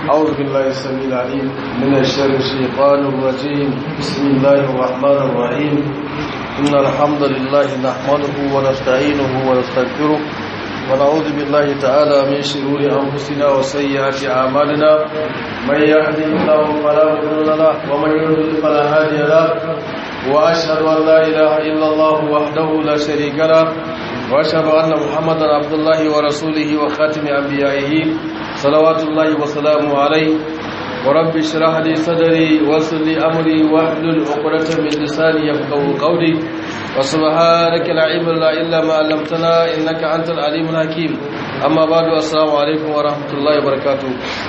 أعوذ بالله السميع العليم من الشر الشيطان الرجيم بسم الله الرحمن الرحيم إن الحمد لله نحمده ونستعينه ونستغفره ونعوذ بالله تعالى من شرور أنفسنا وسيئات أعمالنا من يهده الله فلا مضل له ومن يضلل فلا هادي له وأشهد أن لا إله إلا الله وحده لا شريك له وأشهد أن محمدا عبد الله ورسوله وخاتم أنبيائه صلوات الله وسلامه عليه ورب اشرح لي صدري ويسر لي أمري واحلل عقدة من لساني يفقهوا قولي وسبحانك لا علم لنا إلا ما علمتنا إنك أنت العليم الحكيم أما بعد السلام عليكم ورحمة الله وبركاته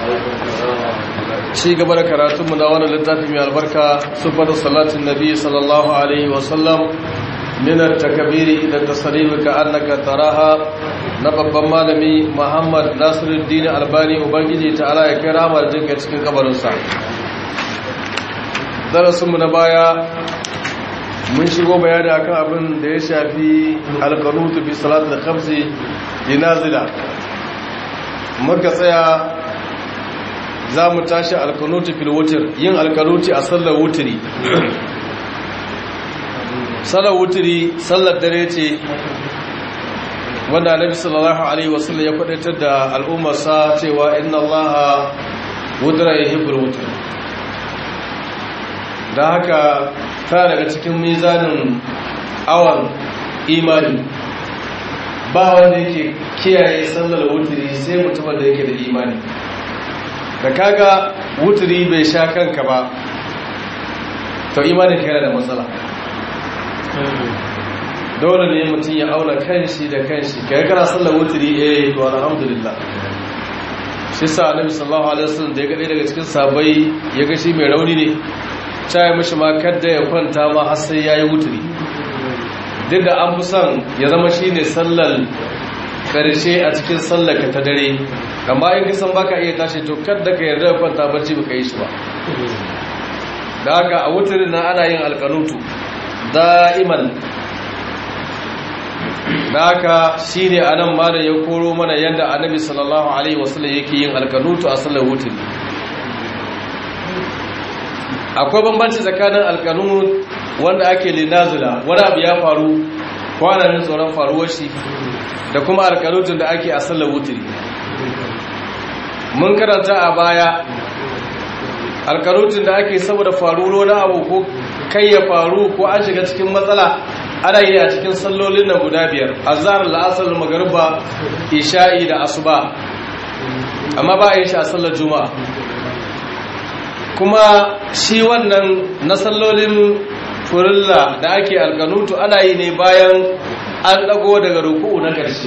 ci gaba da karatunmu na wani littafi mai albarka sufar salatin nabi sallallahu alaihi wasallam minar takabiri ila tasarimi ka annaka taraha na babban malami muhammad nasiruddin albani ubangiji ta ala ya kai ramar jinka cikin kabarinsa darasinmu na baya mun shigo bayani akan abin da ya shafi alkanutu bi salat da khamsi dinazila muka tsaya za mu tashi alkanuti fil wutir yin alkanuti a sallar wutiri sallar wutiri sallar dare ce wanda annabi sallallahu alaihi wasallam ya faɗaitar da al'ummarsa cewa inna allaha wudra yuhibbul wutir da haka ta daga cikin mizanin awan imani ba wanda yake kiyaye sallar wutiri sai mutumin da yake da imani da kaga wuturi bai sha kanka ba to imanin ka yana da matsala dole ne mutum ya auna kanshi da kanshi kai kana sallar wuturi eh to alhamdulillah shi sa annabi sallallahu alaihi wasallam da ya gade daga cikin sabai ya ga shi mai rauni ne ta yi mishi ma kadda ya kwanta ma har sai yayi wuturi duk da an fi son ya zama shine sallar karshe a cikin sallar ka ta dare amma in kisan baka iya tashi to kadda ka yarda da kwanta barci baka yi shi ba da haka a wutarin nan ana yin alkanutu da'iman da haka shine anan malam ya koro mana yadda annabi sallallahu alaihi wasallam yake yin alkanutu a sallar wutari akwai bambanci tsakanin alkanut wanda ake linazila wani abu ya faru kwananin tsoron faruwar shi da kuma alkanutun da ake a sallar wutari mun karanta a baya alkarutun da ake saboda faruwar na abu ko kai ya faru ko an shiga cikin matsala ana yi a cikin sallolin na guda biyar azhar la'asar magariba isha'i da asuba amma ba a yi shi a sallar juma'a kuma shi wannan na sallolin furilla da ake alkanutu ana yi ne bayan an dago daga ruku'u na ƙarshe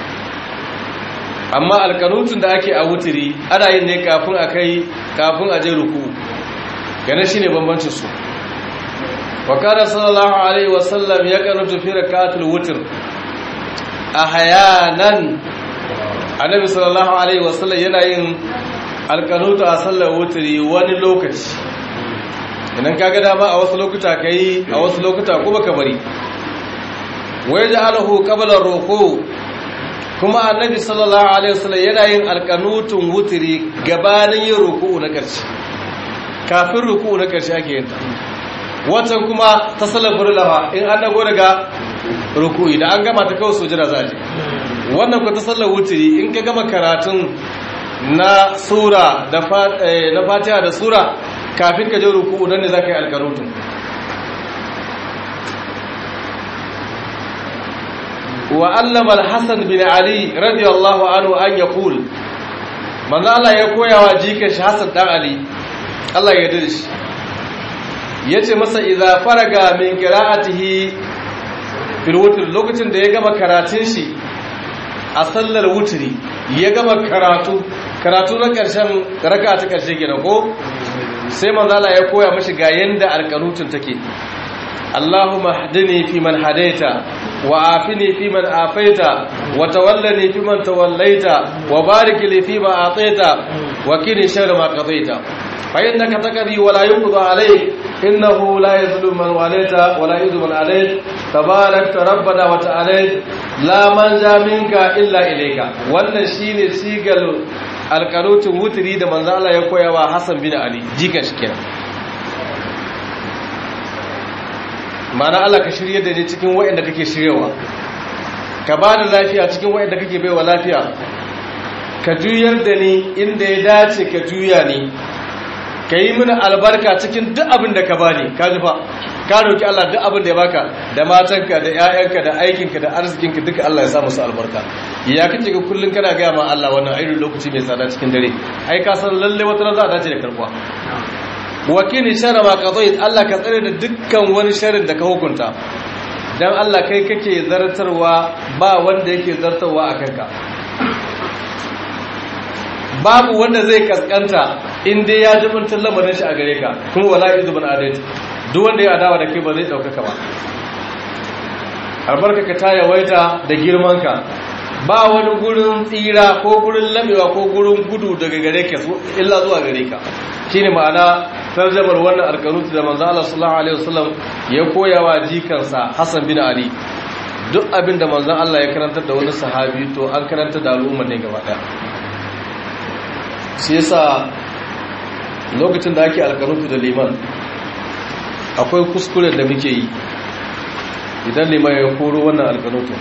amma alkanutun da ake a wutiri ana yin ne kafin a kai kafin a je ruku gane shi ne bambancin su wakana sallallahu alaihi wasallam ya kanutu fi rakatul wutir a hayanan annabi sallallahu alaihi wasallam yana yin alkanutu a sallar wutiri wani lokaci idan kaga dama a wasu lokuta kai a wasu lokuta kuma ka bari wai ja'alahu qabla ruku kuma annabi sallallahu alaihi wasallam yana yin alkanutun wutiri gabanin yin ruku'u na ƙarshe kafin ruku'u na ƙarshe ake yin ta watan kuma ta sallar furlafa in an dago daga ruku'i da an gama ta kawai sujira za je wannan ku ta sallar wutiri in ka gama karatun na sura da na fatiha da sura kafin ka je ruku'u nan ne za ka yi alkanutun وعلم الحسن بن علي رضي الله عنه أن يقول من الله يقول وجيك حسن دان علي الله يدرش yace masa idza faraga min qira'atihi fil wutr lokacin da ya gama karatun shi a sallar wutri ya gama karatu karatu na karshen raka'a ta karshe kenan ko sai manzo Allah ya koya mishi ga yanda alqanutun take اللهم اهدني فيمن هديت وعافني فيمن عافيت وتولني فيمن توليت وبارك لي فيما أعطيت وكني شر ما قضيت فإنك تقضي ولا يقضى عليك إنه لا يظلم من واليت ولا يذل من عليك تبارك ربنا وتعالى لا من منك إلا إليك wannan shine sigal alƙanutun wuturi da manzo Allah ya koya wa Hassan bin Ali jikan shi kenan ma'ana Allah ka shirye da ni cikin waɗanda kake shiryewa ka ba da lafiya cikin waɗanda kake baiwa lafiya ka juyar da ni inda ya dace ka juya ni ka yi mini albarka cikin duk abin da ka bani ka ji fa ka roki Allah duk abin da ya baka da matanka da ƴaƴanka da aikinka da arzikinka duka Allah ya sa musu albarka ya kace ga kullun kana ga ma Allah wannan irin lokaci mai tsada cikin dare ai ka san lalle wata ran za a dace da karbuwa wakili sharra ma qadait Allah ka tsare da dukkan wani sharrin da ka hukunta dan Allah kai kake zartarwa ba wanda yake zartarwa a kanka babu wanda zai kaskanta in dai ya jibinta lamarin shi a gare ka kuma wala izubun adait duk wanda ya adawa da kai ba zai daukaka ba albarka ka ta yawaita da girman ka ba wani gurin tsira ko gurin lamewa ko gurin gudu daga gare ka illa zuwa gare ka shine ma'ana tarjamar wannan alkanuti da manzo Allah sallallahu alaihi wasallam ya koya wa jikansa Hassan bin Ali duk abin da manzon Allah ya karantar da wani sahabi to an karanta da al'umma ne gaba daya shi yasa lokacin da ake alkanutu da liman akwai kuskuren da muke yi idan liman ya koro wannan alkanutu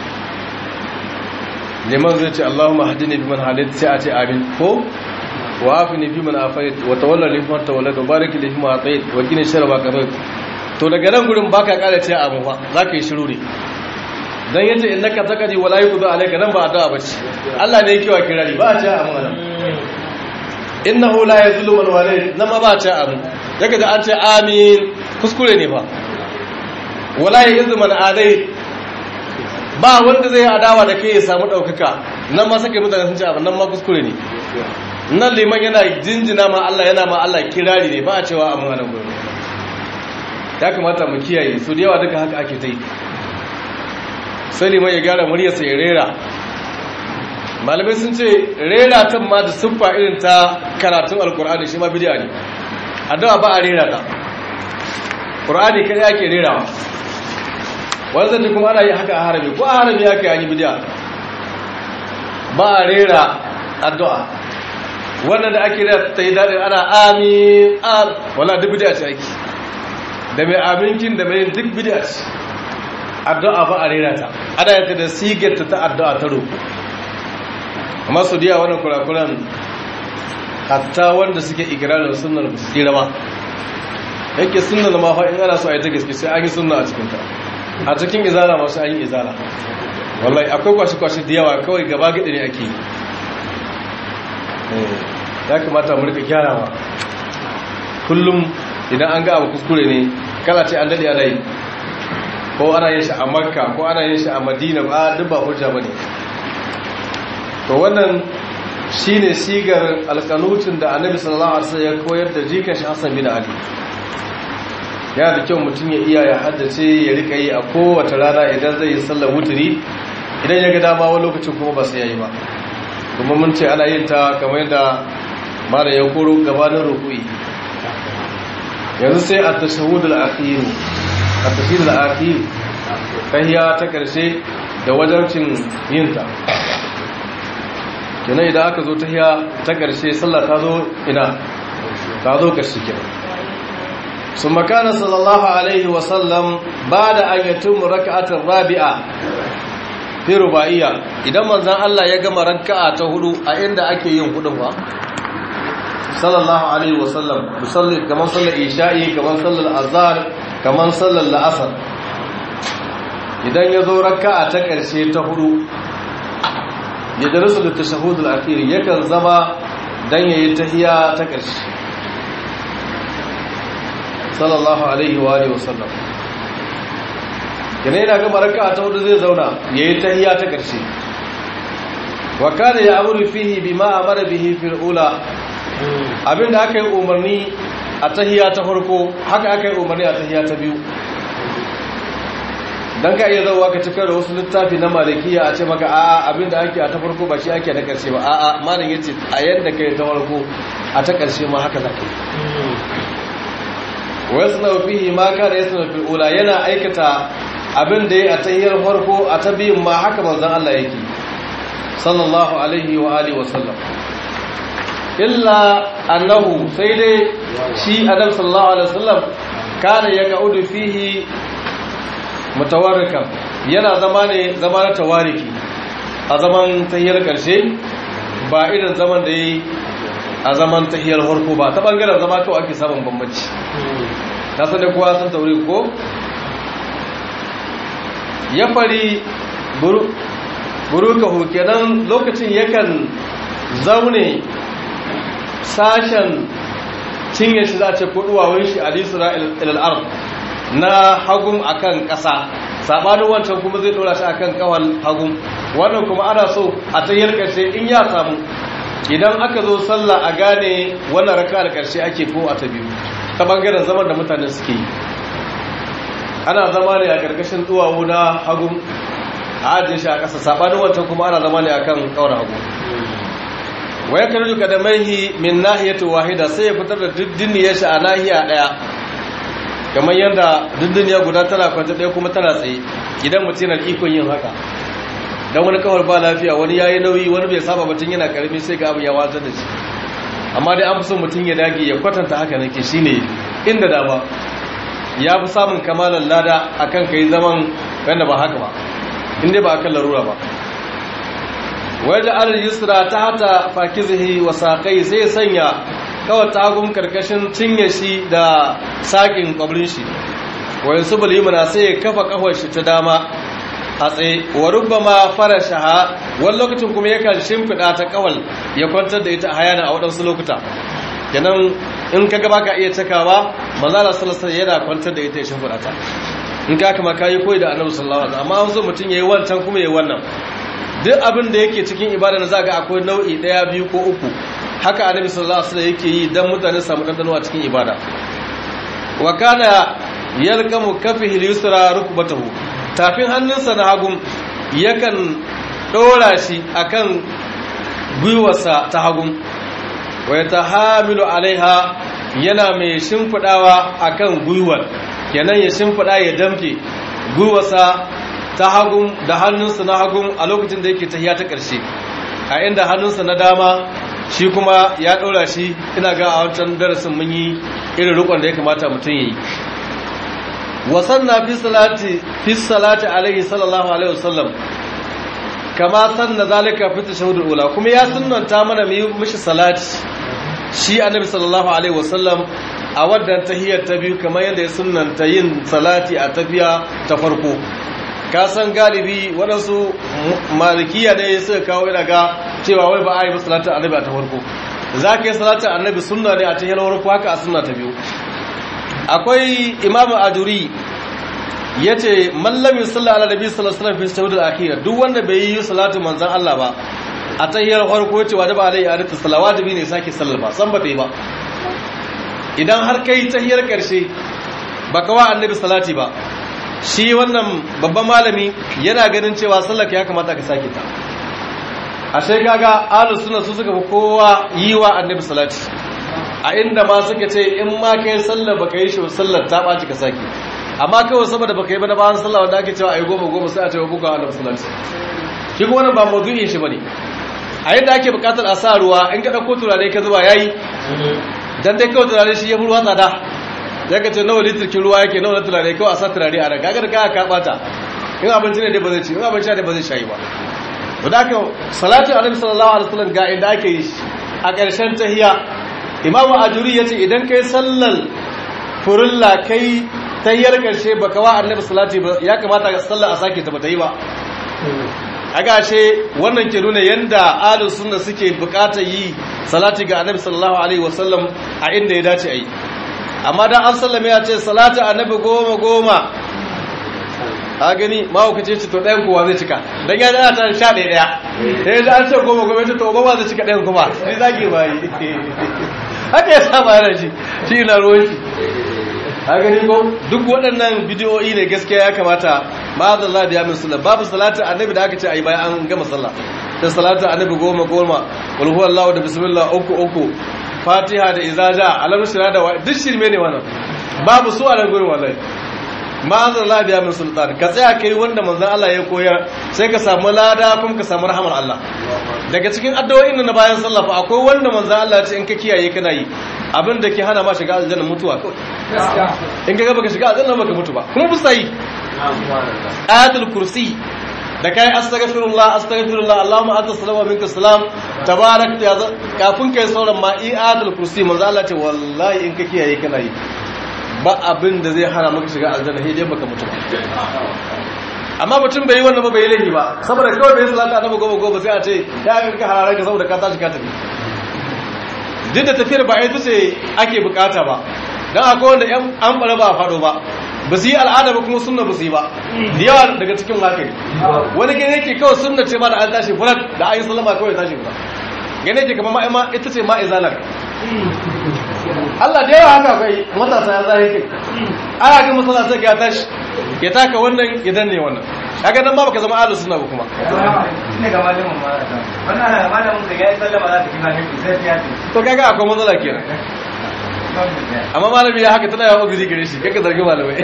liman zai ce Allahumma hadini biman halit sai a ce amin ko wa afini fi man afait wa tawalla li man tawalla wa barik li man atait wa qini sharra ma qadait to daga nan gurin baka kara ce amin fa zaka yi shiru ne dan yace innaka taqdi wa la yuqda alayka nan ba addu'a bace Allah ne yake wa kirari ba a ce amin nan innahu la yazlu man walid nan ma ba a ce amin daga da an ce amin kuskure ne fa wala yazlu man adai ba wanda zai adawa da kai ya samu daukaka nan ma sake mutane sun ce abin nan ma kuskure ne nan liman yana jinjina ma Allah yana ma Allah kirari ne ba a cewa amin anan gurin ya kamata mu kiyaye su da yawa duka haka ake ta yi sai liman ya gyara muryarsa ya rera malamai sun ce rera ta ma da siffa irin ta karatun alkur'ani shi ma bidiya ne addu'a ba a rera ta qur'ani kai ake rerawa wanda kuma ana yi haka a harami ko a harami yake yi bidiya ba a rera addu'a wannan da ake rera ta yi daɗin ana amin am wala duk bidiya ce ake da mai aminkin da mai duk bidiya ce addu'a ba a rera ta ana yanta da sigarta ta addu'a ta roƙo amma su diya wannan kurakuran hatta wanda suke ikirarin sunnar ba su tsira ba yake sunnar ma fa in ana so a yi ta gaske sai an yi sunna a cikinta a cikin izala masu an yi izala wallahi akwai kwashe-kwashe da yawa kawai gaba gadi ne ake yi ya kamata mu rika gyarawa kullum idan an ga abu kuskure ne kala ce an dade ana yi ko ana yin shi a makka ko ana yin shi a madina ba duk ba hujja bane to wannan shine sigar alqanutin da annabi sallallahu alaihi wasallam ya koyar da jikan shi Hassan bin Ali yana da kyau mutum ya iya ya haddace ya rika yi a kowace rana idan zai yi sallar wuturi idan ya ga dama wani lokacin kuma ba sai yayi ba kuma mun ce ana yin ta kamar yadda mara ya koro gabanin rukui yanzu sai a tashahud al-akhir at-tashahud al-akhir tahiyya ta karshe da wajancin yin ta kenan idan aka zo tahiyya ta karshe sallah ta zo ina ta zo karshe kenan ثم كان صلى الله عليه وسلم بعد أن يتم ركعة الرابعة في رباعية idan manzon Allah ya gama raka'a ta hudu a inda ake yin hudun ba sallallahu alaihi wasallam musalli kaman sallar isha'i kaman sallar azhar kaman sallar la'asar idan ya zo raka'a ta karshe ta hudu ya darasu da tashahhud al-akhir yakan zama dan yayi tahiyya ta karshe sallallahu alaihi wa alihi wasallam yana yana gama raka'a ta hudu zai zauna yayi tahiyya ta karshe wa kana ya'muru fihi bima amara bihi fil ula abinda aka yi umarni a tahiyya ta farko haka aka yi umarni a tahiyya ta biyu dan ka iya zauwa ka cikar da wasu littafi na malikiya a ce maka a'a abinda ake a ta farko ba shi ake na karshe ba a'a malam yace a yanda kai ta farko a ta karshe ma haka zaka yi wasu fihi ma kana yasna fil ula yana aikata abin da ya a tahiyar farko a ta biyun ma haka manzon Allah yake sallallahu alaihi wa alihi wa sallam illa annahu sai dai shi adam sallallahu alaihi wasallam kana ya gaudu fihi mutawarrikan yana zama ne zama na tawariki a zaman tahiyar karshe ba irin zaman da yi a zaman tahiyar harko ba ta bangaren zama kawai ake samun bambanci ta sani kowa sun tauri ko ya fari burukahu kenan lokacin yakan zaune sashen cinye shi za a ce kuduwawun shi alisura ilal'ar na hagun akan ƙasa sabanin wancan kuma zai dora shi akan kawal hagun wannan kuma ana so a tahiyar ƙarshe in ya samu idan aka zo sallah a gane wannan raka da ƙarshe ake ko a ta biyu ta bangaren zaman da mutane suke yi ana zama ne a ƙarƙashin duwawu na hagun a ajiye shi a ƙasa sabanin wancan kuma ana zama ne akan kawar hagu waya kan rujuka da maihi min nahiyatu wahida sai ya fitar da diddiniyar shi a nahiya daya kamar yadda diddiniya guda tana kwanta daya kuma tana tsaye idan mutum yana ikon yin haka dan wani kawar ba lafiya wani yayi nauyi wani bai saba mutum yana karami sai ga abu ya watsar da shi amma dai an fi son mutum ya dage ya kwatanta haka nake shine inda dama ya fi samun kamalan lada akan kai zaman wanda ba haka ba inda ba akan larura ba waje alal yusra ta hata fakizihi wa saƙai sai sanya kawai tagun karkashin cinye shi da saƙin ƙwabrin shi wayan su bulimuna sai ya kafa kawar shi ta dama a tsaye wa rubbama fara shaha wani lokacin kuma yakan shimfiɗa ta kawal ya kwantar da ita a hayana a waɗansu lokuta kenan in ka gaba ka iya cakawa manzala sallallahu yana kwantar da ita ya shimfiɗa ta in ka kama kayi koyi da annabi sallallahu alaihi amma wanzu mutum yayi wancan kuma yayi wannan duk abin da yake cikin ibada na zaga akwai nau'i daya biyu ko uku haka annabi sallallahu alaihi wasallam yake yi dan mutane su samu dandano a cikin ibada wa kana yalqamu kafihi al-yusra rukbatahu tafin hannunsa na hagun yakan dora shi akan gwiwarsa ta hagun wa yatahamilu alaiha yana mai shimfidawa akan gwiwar kenan ya shimfida ya damke gwiwarsa ta hagun da hannunsa na hagun a lokacin da yake tahiya ta ƙarshe a inda hannunsa na dama shi kuma ya ɗora shi ina ga a wancan darasin mun yi irin rukon da ya kamata mutum ya yi wasan na fi salati fi salati alaihi sallallahu alaihi wasallam kama sanna zalika fi tashahhudul ula kuma ya sunnanta mana mu yi mishi salati shi annabi sallallahu alaihi wasallam a wadda tahiyar ta biyu kamar yadda ya sunnanta yin salati a tafiya ta farko ka san galibi waɗansu malikiya ne suka kawo ina ga cewa wai ba a yi ba salatin annabi a ta farko za ka yi salatin annabi sunna ne a ta farko haka a sunna ta biyu akwai imamu ajuri ya ce mallami sallah ala nabi sallallahu alaihi wasallam fi shahudul akhir duk wanda bai yi salatin manzon Allah ba a ta farko ya ce wa da ba alai adatu salawajibi ne sake sallar ba san ba ta yi ba idan har kai tahiyar karshe baka wa annabi salati ba shi wannan babban malami yana ganin cewa sallaka ya kamata ka sake ta ashe kaga ahlus sunna su suka fi kowa yi wa annabi salati a inda ma suka ce in ma kai sallar baka yi shi sallar ta baci ka sake amma kawai saboda baka yi ba da bayan sallah wanda ake cewa ayi goma goma sai a ce wa buga annabi salati shi kuma wannan ba mawdu'in shi bane a yadda ake bukatar a sa ruwa in ka dauko turare ka zuba yayi dan dai kawai turare shi ya fi ruwa tsada ya ka ce nawa litirkin ruwa yake nawa na turare kawai a sa turare a raga da kaya ka bata in abinci ne dai ba zai ci in abinci ne ba zai shayi ba to da haka salatin annabi sallallahu alaihi wasallam ga inda ake yi a ƙarshen tahiya imamu ajuri yace idan kai sallar furulla kai tahiyar ƙarshe baka wa annabi salati ba ya kamata ga sallar a sake ta bata yi ba a gashe wannan ke nuna yanda ahlus sunna suke buƙatar yi salati ga annabi sallallahu alaihi wasallam a inda ya dace a yi amma dan an sallame ya ce salatu annabi goma goma a gani mahaukaci ce to ɗayan kowa zai cika don ya zana ta sha ɗaya ɗaya ya yi an ce goma goma ce to goma zai cika ɗayan kuma sai zage ba yi haka ya saba yana shi shi ina ruwan shi a gani ko duk waɗannan bidiyoyi ne gaskiya ya kamata ma da Allah da ya min sallah babu salatu annabi da aka ce a yi bayan an gama sallah da salatu annabi goma goma wal huwallahu da bismillah uku uku fatiha da izaja alam shira da duk shirme ne wannan babu su a nan gurin wallahi ma'azar labiya min sultan ka tsaya kai wanda manzon Allah ya koyar sai ka samu lada kuma ka samu rahamar Allah daga cikin addu'o'in na bayan sallah fa akwai wanda manzon Allah ya ce in ka kiyaye kana yi abin da ke hana ma shiga aljanna mutuwa kawai in ka ga baka shiga aljanna baka mutu ba kuma bisa yi ayatul kursi da kai astaghfirullah astaghfirullah allahumma anta salam wa minka salam tabarak ya kafin kai sauran ma ayatul kursi manzo Allah ce wallahi in ka kiyaye kana yi ba abin da zai hana maka shiga aljanna sai dai baka mutu ba amma mutum bai yi wannan ba bai yi laifi ba saboda kawai bai salata annabi gobe gobe sai a ce ya ga ka hararar ka saboda ka tashi ka tafi duk da tafiyar ba ita ce ake bukata ba dan akwai wanda yan an bara ba fado ba ba su yi al'ada ba kuma sunna ba su yi ba da yawa daga cikin haka ne wani gane yake kawai sunna ce ma da an tashi fulat da ayi sallama kawai tashi fulat gane yake kamar ma ita ce ma izalar Allah da yawa haka kai matasa ya zai kai ana ga masala sai ya tashi ya taka wannan ya danne wannan kaga nan ma baka zama ahlus sunna ba kuma ne ga malamin ma wannan ana malamin da yayi sallama za ta kima ne sai ya ce to kaga akwai matsala kenan amma malami ya haka tana yawan guri gare shi kaka zargi malamai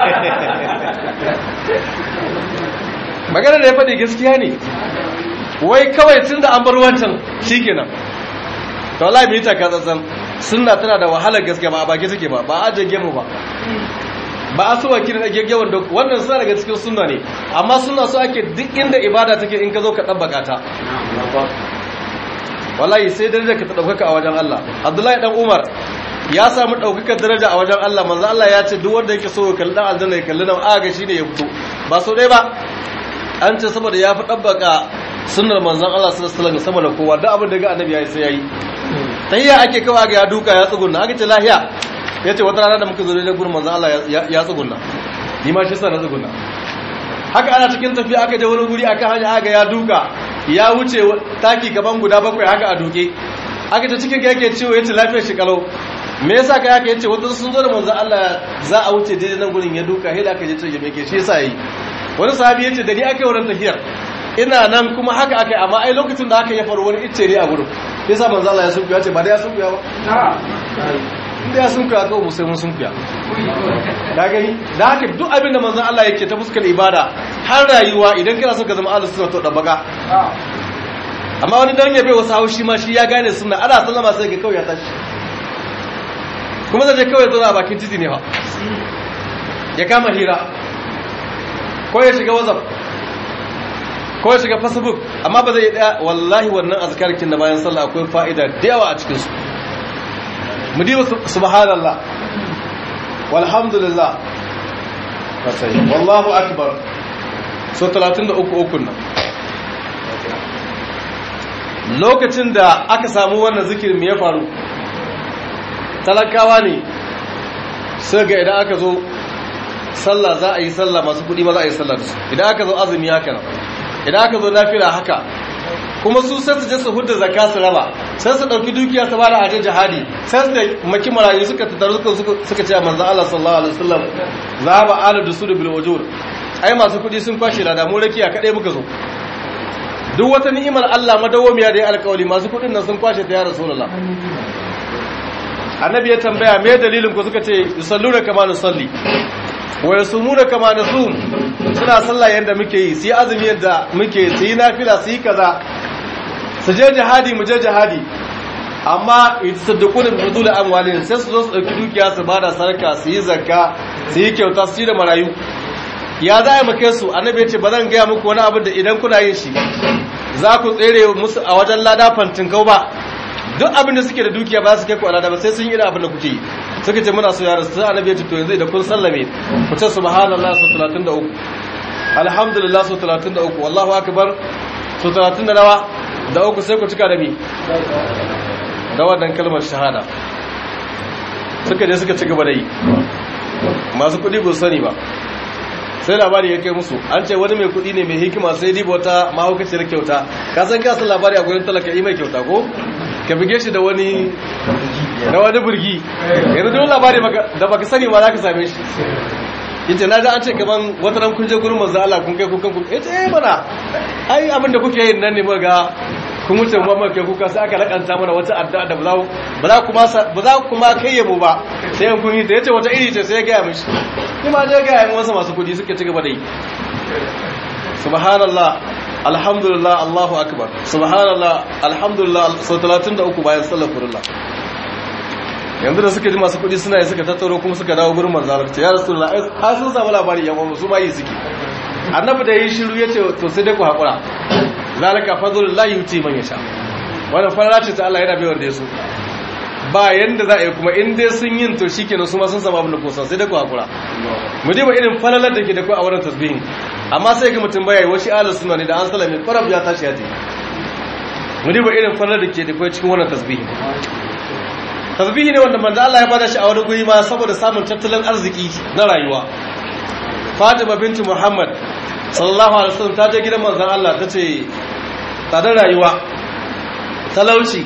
magana da ya faɗi gaskiya ne wai kawai tun da an bar wancan shi kenan ta wala mai taka tsantsan suna tana da wahalar gaskiya ba a baki take ba ba a ajiye gemu ba ba a suwa kiran ake gewar da wannan suna daga cikin sunna ne amma suna so ake duk inda ibada take in ka zo ka ɗabbaka ta wallahi sai darajar ka ta ɗaukaka a wajen Allah Abdullahi dan Umar ya samu ɗaukakar daraja a wajen Allah manzo Allah ya ce duk wanda yake so ya kalli dan aljanna ya kalli nan aga shine ya fito ba so dai ba an ce saboda ya fi dabbaka sunnar manzon Allah sallallahu alaihi wasallam sama da kowa duk abin da ga annabi yayi sai yayi tahiyya ake kawa ga ya duka ya tsugunna aka ce lahiya yace wata rana da muka zo da gurin manzon Allah ya tsugunna ni ma shi sa na tsugunna haka ana cikin tafiya aka je wani guri aka hanya aga ya duka ya wuce taki gaban guda bakwai haka a duke aka ta cikin yake ciwo yace lafiyar shi kalau me yasa kai haka yace wanda sun zo da manzo Allah za a wuce daidai nan gurin ya duka hila aka je ce me ke shi yasa yi wani sahabi yace da ni aka yi wurin tafiyar ina nan kuma haka aka yi amma ai lokacin da aka ya faru wani icce ne a gurin yasa manzo Allah ya sunkuya ce ba da ya sunkuya ba inda ya sunkuya kawai musai mun sunkuya da gani da haka duk abin da manzo Allah yake ta fuskar ibada har rayuwa idan kana so ka zama ahlus sunna to da baka amma wani dan yabe wasu haushi ma shi ya gane sunna ana sallama sai ga kawai ya tashi kuma zai je kawai zo a bakin titi ne fa ya kama hira ko ya shiga whatsapp ko ya shiga facebook amma ba zai daya wallahi wannan azkarkin da bayan sallah akwai fa'ida da yawa a cikin su mu diba subhanallah walhamdulillah wasai wallahu akbar so 33 ukun nan lokacin da aka samu wannan zikirin me ya faru talakawa ne sai ga idan aka zo sallah za a yi sallah masu kudi ma za a yi sallah da su idan aka zo azumi haka nan idan aka zo nafila haka kuma su sai su je su hudda zakka su raba sai su dauki dukiya su bada ajin jihadi sai su da maki marayu suka tattaru suka suka ce manzo Allah sallallahu alaihi wasallam zaba ala dusud bil wujur ai masu kudi sun kwashe da mu rakiya kadai muka zo duk wata ni'imar Allah madawamiya da ya alƙawari masu kudin nan sun kwashe ta ya rasulullah annabi ya tambaya me dalilin ku suka ce yusalluna kama nusalli wa yasumuna kama nasum suna sallah yanda muke yi su yi azumi yanda muke su yi nafila su yi kaza su je jihadi mu je jihadi amma yatasaddaquna bi fudul amwalin sai su zo su dauki dukiya su bada sarka su yi zakka su yi kyauta su yi da marayu ya za a maka su annabi ya ce ba zan gaya muku wani abu da idan kuna yin shi za ku tsere musu a wajen lada fantin kau ba duk abin da suke da dukiya ba su kai ku alada ba sai sun yi da abin da kuke yi suka ce muna so yara sai annabi ya ce to yanzu da kun sallame ku ce subhanallah su 33 alhamdulillah su 33 wallahu akbar su 30 da nawa da uku sai ku cika da mi da wannan kalmar shahada suka je suka ci gaba da yi masu kuɗi ba su sani ba sai labari ya kai musu an ce wani mai kuɗi ne mai hikima sai diba wata mahaukaciyar kyauta ka san ka san labari a gurin talaka yi mai kyauta ko ka bige shi da wani da wani burgi yanzu duk labari da baka sani ma za ka same shi yace na ji an ce kaman wata ran kun je gurin manzo Allah kun kai kukan kun yace eh mana ai abin da kuke yin nan ne muka ga kun wuce mu amma kai kuka sai aka lakanta mana wata addu'a da ba za ba za kuma ba za kuma kai yabo ba sai ɗayan kun yi ta yace wata iri ce sai ya gaya mishi ni ma je gaya min wasu masu kudi suka ci gaba da yi subhanallah alhamdulillah allahu akbar subhanallah alhamdulillah sau 33 bayan sallar kurullah yanzu da suka ji masu kudi suna yi suka tattaro kuma suka dawo gurin manzalar ce ya rasulullah har sun samu labari yan uwan su ma yi suke annabi da yi shiru yace to sai dai ku hakura zalika fadlullah yuti man yasha wannan farara ce ta Allah yana baiwar da yaso ba yanda za a yi kuma in dai sun yin to shikenan su ma sun samu abin da kosa sai dai ku hakura mu diba irin falalar da ke da ku a wurin tasbihin amma sai ga mutum baya yi wasu ahlus sunna ne da an salame farab ya tashi ya ce mu diba irin falalar da ke da ku cikin wannan tasbihin tasbihi ne wanda manzo Allah ya bada shi a wani guri ma saboda samun tattalin arziki na rayuwa Fatima binti Muhammad sallallahu alaihi wasallam ta je gidan manzon Allah tace tsadar rayuwa talauci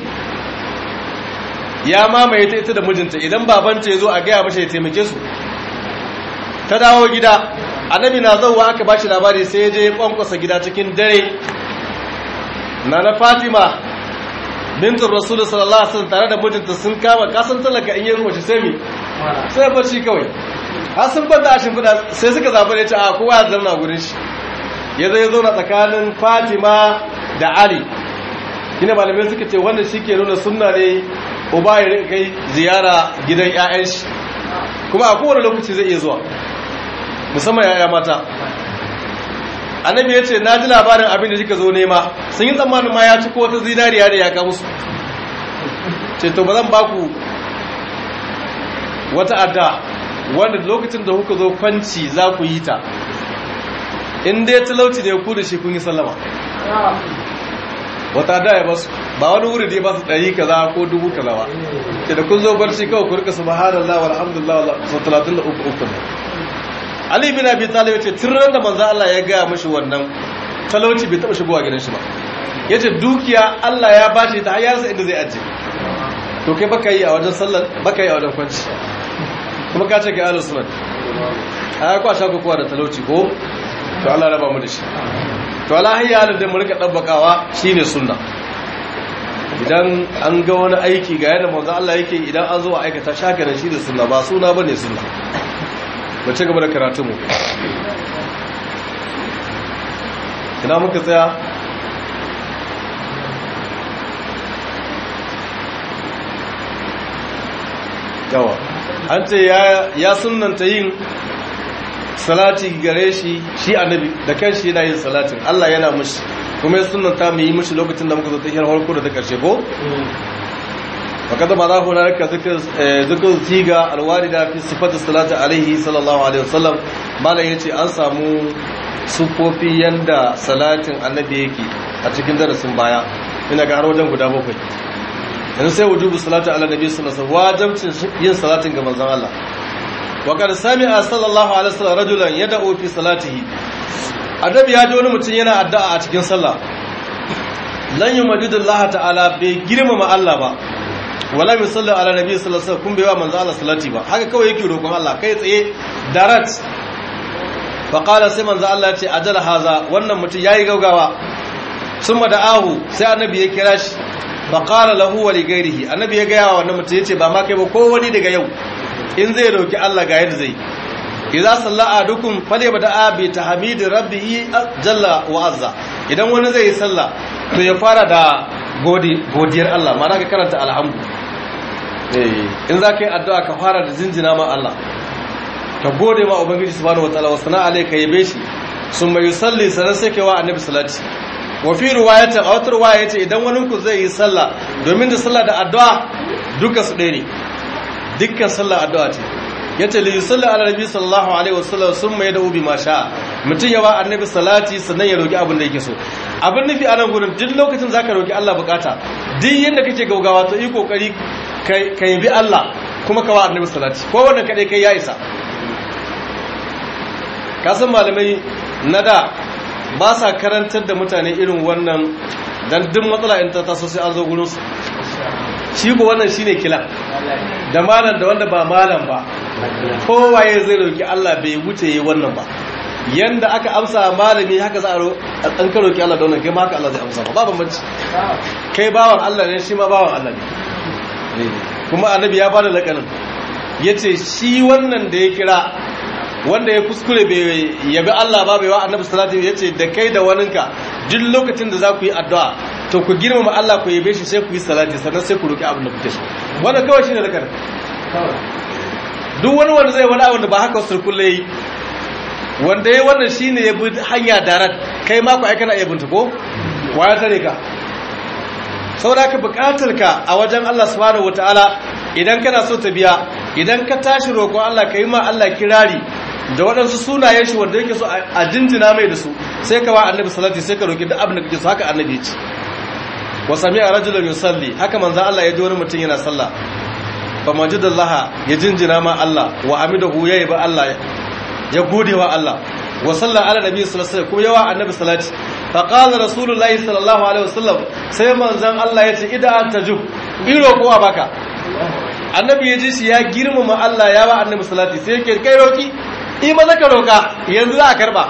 ya mamaye ta ita da mijinta idan babanta yazo a gaya mashi ya taimake su ta dawo gida annabi na zauwa aka bashi labari sai ya je ya kwankwasa gida cikin dare nana Fatima bintin rasulun sallallahu alaihi wasallam tare da mijinta sun kama kasan talaka in yi mace sai mi sai bacci kawai har sun banta a shimfiɗa sai suka zaɓi ne ce a kowa ya zauna gurin shi ya zai zauna tsakanin fatima da ali gina malamai suka ce wannan shi ke nuna sunna ne uba ya rika kai ziyara gidan 'ya'yan shi kuma a kowane lokaci zai iya zuwa musamman 'ya'ya mata annabi ya ce na ji labarin abin da kika zo nema sun yi tsammanin ma ya ci ko wata zinariya da ya ka musu ce to ba zan ba ku wata adda wanda lokacin da kuka zo kwanci za ku yi ta in dai talauci ne ku da shi kun yi sallama wata adda ya basu ba wani wuri da ya basu ɗari kaza ko dubu kaza ba ce da kun zo barci kawai ku rika subhanallah walhamdulillah sau talatin da uku uku Ali bin Abi Talib yace tirran da manzo Allah ya gaya mishi wannan talauci bai taba shigowa gidan shi ba yace dukiya Allah ya bashi ta hayarsa inda zai aje to kai baka yi a wajen sallar baka yi a wajen kwanci kuma ka ce kai ahlus sunnah ai kwa shaka kowa da talauci ko to Allah raba mu da shi to Allah hayya halin da mu rika dabbakawa shine sunna idan an ga wani aiki ga yadda manzo Allah yake idan an zo a aikata shaka da shi da sunna ba suna bane sunna ba ci gaba da karatu mu ina muka tsaya yawa an ce ya sunanta yin salati gare shi shi annabi da kan shi yana yin salatin Allah yana mushi kuma ya sunanta mu yi mushi lokacin da muka zo ta hiyar harko da ta karshe ko وقد مضى هناك ذكر ذكر صيغه الوارده في صفه الصلاه عليه صلى الله عليه وسلم malam yace an samu sufofi yanda salatin annabi yake a cikin darasin baya ina ga har wajen guda bakwai yanzu sai wujubu salatu ala nabi sallallahu alaihi wasallam wajibcin yin salatin ga manzon Allah wa qad sami'a sallallahu alaihi wasallam rajulan yad'u fi salatihi annabi ya ji wani mutum yana addu'a a cikin sallah lan yumadidullahi ta'ala bai girmama Allah ba wala mai sallar ala nabi sallallahu alaihi wasallam kun bai wa manzo Allah salati ba haka kawai yake roƙon Allah kai tsaye darat fa qala sai manzo Allah ce ajala haza wannan mutum yayi gaugawa summa da'ahu sai annabi ya kira shi fa qala lahu wa li ghairihi annabi ya gaya wa wannan mutum yace ba ma kai ba ko wani daga yau in zai roki Allah ga yadda zai idza salla adukum falyabda bi tahmidi rabbih jalla wa azza idan wani zai yi sallah to ya fara da godiyar Allah ma ka karanta alhamdu in za ka yi addu'a ka fara da zinjina ma Allah ka gode ma ubangiji subhanahu wataala wasu na alaika yabe shi sun mai salli sanar sai kai wa annabi salati wa fi riwayatin a wata riwaya yace idan wani ku zai yi sallah domin da sallah da addu'a duka su ɗaya ne dukkan sallah addu'a ce yace li yusalli ala nabi sallallahu alaihi wasallam summa yad'u bi ma sha mutun ya ba annabi salati sannan ya roki abin da yake so abin nufi a nan gurin duk lokacin zaka roki Allah bukata duk yanda kake gaugawa to yi kokari ka bi Allah kuma ka wa annabi salati ko wannan kadai kai ya isa ka san malamai na da ba sa karantar da mutane irin wannan dan duk matsala in ta taso sai an zo gurin su shi ko wannan shine kila da malam da wanda ba malam ba kowaye zai roki Allah bai wuce yi wannan ba yanda aka amsa malami haka za a an ka roki Allah da wannan kai ma haka Allah zai amsa ba ba bambanci kai bawan Allah ne shi ma bawan Allah ne kuma annabi ya bada lakanin yace shi wannan da ya kira wanda ya kuskure bai yabi Allah ba bai wa annabi sallallahu alaihi yace da kai da waninka duk lokacin da za ku yi addu'a to ku girmama Allah ku yabe shi sai ku yi salati sannan sai ku roki abin da kuke so wannan kawai shine zakar duk wani wanda zai wani abin da ba haka wasu kulle yi wanda ya wannan shine ya bi hanya darat kai ma ku ai kana iya binta ko waya tare ka saboda ka bukatar ka a wajen Allah subhanahu wataala idan kana so ta biya idan ka tashi roƙon Allah ka yi ma Allah kirari da waɗansu sunayen shi wanda yake so a jinjina mai da su sai ka wa annabi salati sai ka roƙi duk abin da kake so haka annabi ya ce wa sami'a rajulan yusalli haka manzo Allah ya ji wani mutum yana sallah fa majidallaha ya jinjina ma Allah wa amidahu yayi ba Allah ya gode wa Allah wa salla ala nabi sallallahu alaihi wasallam kuma yawa annabi salati fa qala rasulullahi sallallahu alaihi wasallam sai manzon Allah ya ce idan tajub iro kowa baka annabi ya ji shi ya girmama Allah ya ba annabi salati sai yake kai roki in maza ka roka yanzu za a karba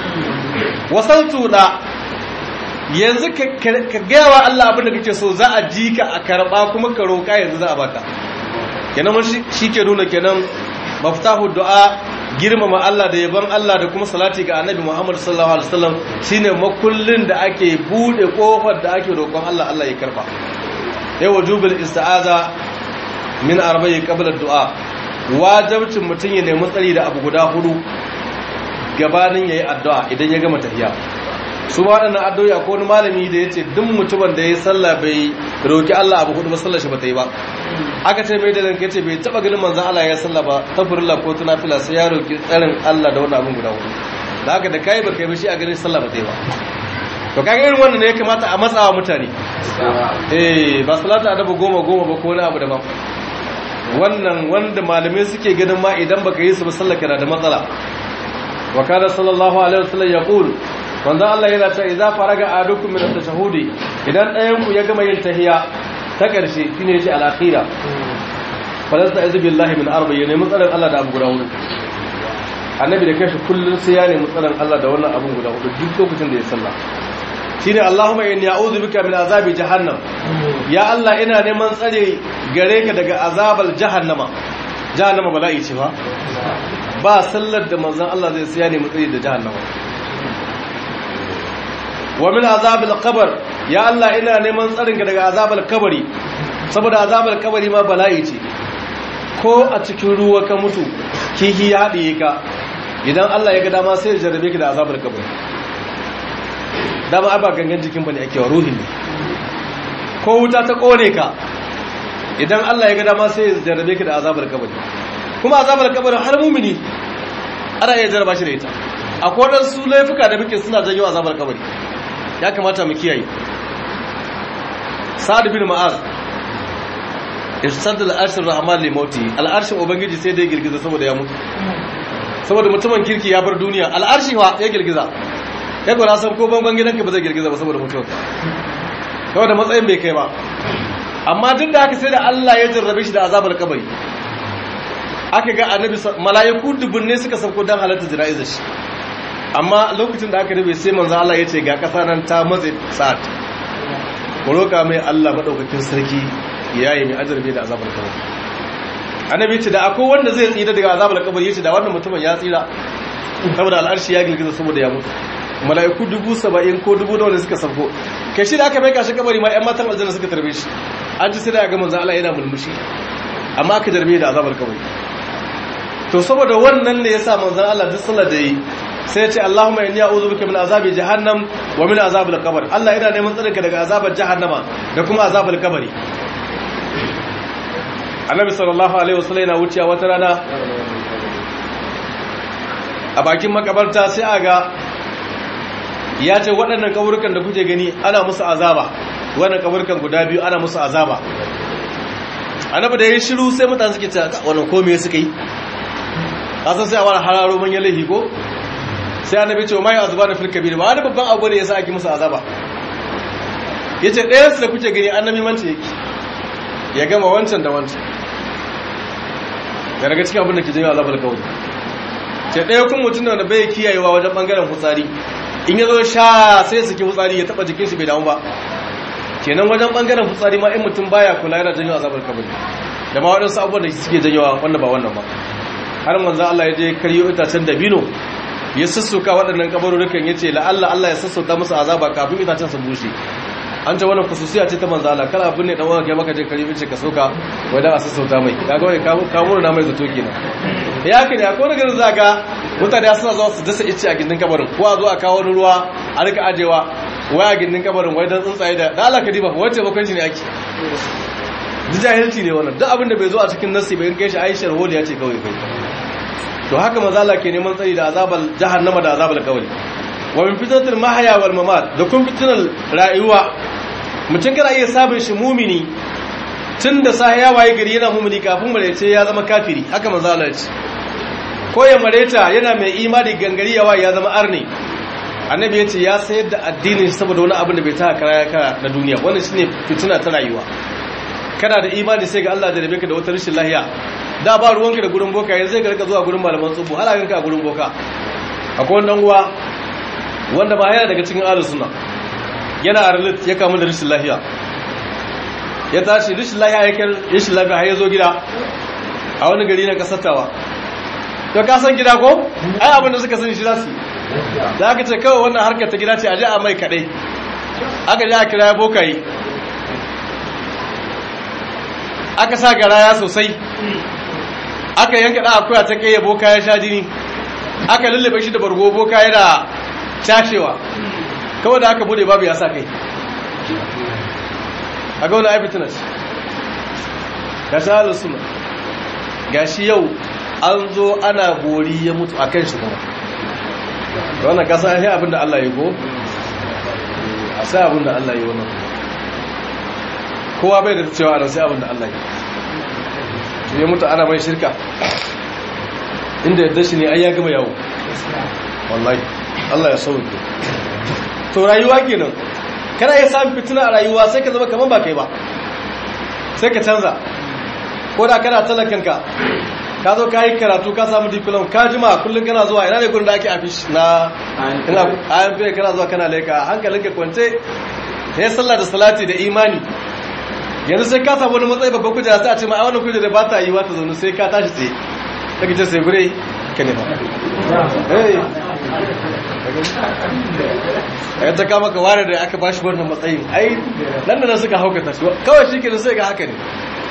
wasaltu da yanzu ka gaya wa Allah abin da kake so za a ji ka a karba kuma ka roka yanzu za a baka kenan mun shi ke nuna kenan maftahu du'a girmama Allah da yaban Allah da kuma salati ga annabi Muhammad sallallahu alaihi wasallam shine makullin da ake bude kofar da ake roƙon Allah Allah ya karba ya wajubul isti'aza min arba'i qabla du'a wajibcin mutun ya nemi tsari da abu guda hudu gabanin yayi addu'a idan ya gama tahiyya su ma waɗannan addu'o'i akwai wani malami da yace duk mutumin da yayi sallah bai roki Allah abu hudu ba sallar shi ba ta yi ba aka ce mai da ranka yace bai taba ganin manzon Allah ya sallah ba tafurilla ko tunafila sai ya roki tsarin Allah da wannan abin guda hudu da haka da kai ba kai ba shi a ganin sallah ba ta yi ba to kaga irin wannan ne ya kamata a matsawa mutane eh ba salatu adabu goma goma ba ko wani abu daban wannan wanda malamai suke ganin ma idan baka yi su ba sallar kana da matsala wa kana sallallahu alaihi wasallam yaqul manzo Allah yana cewa idza faraga ahadukum min at-tashahhudi idan ɗayan ku ya gama yin tahiyya ta ƙarshe shine yace al-akhira falasta azu billahi min arba ya nemi tsaron Allah da abu guda hudu annabi da kashi kullun sai ya nemi tsaron Allah da wannan abun guda hudu duk lokacin da ya sallah shine Allahumma inni a'udhu bika min azabi jahannam ya Allah ina neman tsare gare ka daga azabal jahannama jahannama bala'i ce ba ba sallar da manzon Allah zai sai ya nemi tsare da jahannama wa min azabil qabr ya Allah ina neman tsarin ka daga azabal kabari saboda azabal kabari ma bala'i ce ko a cikin ruwa ka mutu kihi ya haɗiye ka idan Allah ya ga dama sai ya jarrabe ka da azabal kabari dama ai ba gangan jikin bane ake wa ruhin ne ko wuta ta kone ka idan Allah ya ga dama sai ya jarrabe ka da azabal kabari kuma azabal kabari har mumini ana iya jarraba shi da ita akwai waɗansu laifuka da muke suna janyo azabar kabari ya kamata mu kiyaye sa'ad bin ma'az irsadul arshir rahman li mauti al'arshin ubangiji sai dai girgiza saboda ya mutu saboda mutumin kirki ya bar duniya al'arshi wa ya girgiza ya gura san ko bangon gidanka ba zai girgiza ba saboda mutuwa kawai da matsayin bai kai ba amma duk da haka sai da Allah ya jarrabe shi da azabar kabari aka ga annabi mala'iku dubunne suka sauko dan halatta jana'izar shi amma lokacin da aka rabe sai manzo Allah ya ce ga kasa nan ta matse sa'at ku roka mai Allah madaukakin sarki ya yi mai ajarbe da azabar kabari annabi ce da akwai wanda zai tsira daga azabar kabari yace da wannan mutumin ya tsira saboda al'arshi ya girgiza saboda ya mutu mala'iku dubu saba'in ko dubu da wanda suka sauko kai shi da aka mai kashi kabari ma ƴan matan aljanna suka tarbe shi an ji sai da ga manzo Allah yana mulmushi amma aka jarbe da azabar kabari to saboda wannan ne yasa manzon Allah duk sallar da yi sai ya ce Allahumma inni a'udhu bika min azabi jahannam wa min azabil qabr Allah ina neman tsarinka daga azabar jahannama da kuma azabar kabari Annabi sallallahu alaihi wasallam yana wucewa wata rana a bakin makabarta sai aga ya ce waɗannan kaburukan da kuke gani ana musu azaba wannan kaburukan guda biyu ana musu azaba annabi da ya shiru sai mutane suke cewa wannan ko me suka yi kasan sai a wani hararo manyan laifi ko sai annabi ce mai azuba na filka biyu ba wani babban abu ne yasa ake musu azaba yace ɗaya su da kuke gani annabi manta yake ya gama wancan da wancan ya daga cikin abin da ke janyo azabar kawai ce ɗaya kun mutum da bai kiyayewa wajen bangaren fitsari in ya zo sha sai su ki fitsari ya taba jikin shi bai damu ba kenan wajen bangaren fitsari ma in mutum baya kula yana janyo azabar kabari da ma waɗansu abubuwan da suke janyowa wanda ba wannan ba har manzan Allah ya je karyo itacen dabino ya sassuka waɗannan kabarurukan ya ce la'alla Allah ya sassauta musu azaba kafin itacen su bushe an ce wannan kususiya ce ta manzo Allah kar abin ne dan uwa kai maka je karyo ce ka soka wai dan a sassauta mai kaga wai ka muru na mai zato kenan ya haka ne akwai garin zaka mutane suna zuwa su dasa ice a gindin kabarin ko a zo a kawo ruwa a rika ajewa wai a gindin kabarin wai dan tsuntsaye da da Allah ka diba wace bakon shi ne ake jahilci ne wannan duk abin da bai zo a cikin nasi bai kai shi aishar holi ya ce kawai kai to haka mazala ke neman tsari da azabal jahannama da azabal kawai wa min fitnatil mahya wal mamat da kun fitnal rayuwa mutum kana iya sabon shi mumini tun da sa ya waye gari yana mumini kafin marece ya zama kafiri haka mazala ce ko ya mareta yana mai imani gangari yawa ya zama arni annabi ya ce ya sayar da addinin saboda wani abin da bai ta kara ya kara na duniya wannan shine fitina ta rayuwa kana da imani sai ga Allah da rabe ka da wata rashin lahiya da ba ruwanka da gurin boka yanzu zai garka zuwa gurin malaman tsubu halayen ka a gurin boka akwai wannan uwa wanda ba yana daga cikin ahlus sunna yana arlit ya kamu da rashin lahiya ya tashi rashin lahiya ya kai rashin lafiya har ya zo gida a wani gari na kasatawa to ka san gida ko ai abin da suka sani shi zasu da aka ce kawai wannan harkar ta gida ce a je a mai kadai aka je a kira ya bokaye aka sa garaya sosai aka yanka da akuya ta kai boka ya sha jini aka lullube shi da bargo boka yana cashewa kawai da aka bude babu ya sa kai a ga wani aifitinas ga shi halin suna ga shi yau an zo ana bori ya mutu a kan shi kuma wannan kasa ya abinda Allah ya go a sai abinda Allah ya wannan kowa bai da cewa a sai abinda Allah ya ya mutu ana mai shirka inda yadda shi ne ai ya gama yawo wallahi Allah ya sauke to rayuwa kenan kana iya samun fitina a rayuwa sai ka zama kaman ba kai ba sai ka canza ko da kana talakanka ka zo ka yi karatu ka samu diplom ka jima kullum kana zuwa ina ne gurin da ake afish na ina ayan fiye kana zuwa kana laika hankalinka kwance ya sallah da salati da imani yanzu sai ka samu wani matsayi babban kujera sai a ce ma a wannan kujera ba ta yi wata zaune sai ka tashi tsaye daga ce sai gure ka ne ba ya ta kama ka ware da aka bashi wannan matsayin ai nan da nan suka haukata shi kawai shi kenan sai ga haka ne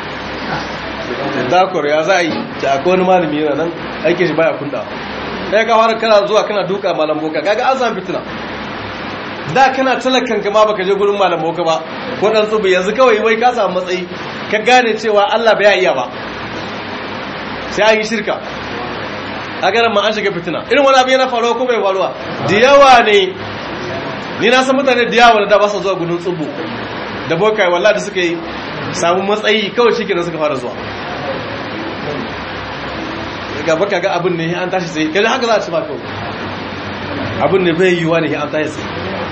dakwar ya za a yi ta akwai wani malami yana nan aikin shi baya kunda ɗaya ka fara kana zuwa kana duka malam boka kaga an samu fitina da kana talakan ka ma baka je gurin malam boka ba ko dan tsubu yanzu kawai wai ka samu matsayi ka gane cewa Allah bai iya ba sai an yi shirka a garin ma an shiga fitina irin wani abu yana faruwa ko bai faruwa da yawa ne ni na san mutane da yawa da ba su zuwa gudun tsubu da bokai wallahi da suka yi samu matsayi kawai shi kenan suka fara zuwa ga baka ga abin ne an tashi sai kaje haka za a ci ba kawai abin ne bai yiwuwa ne an tashi sai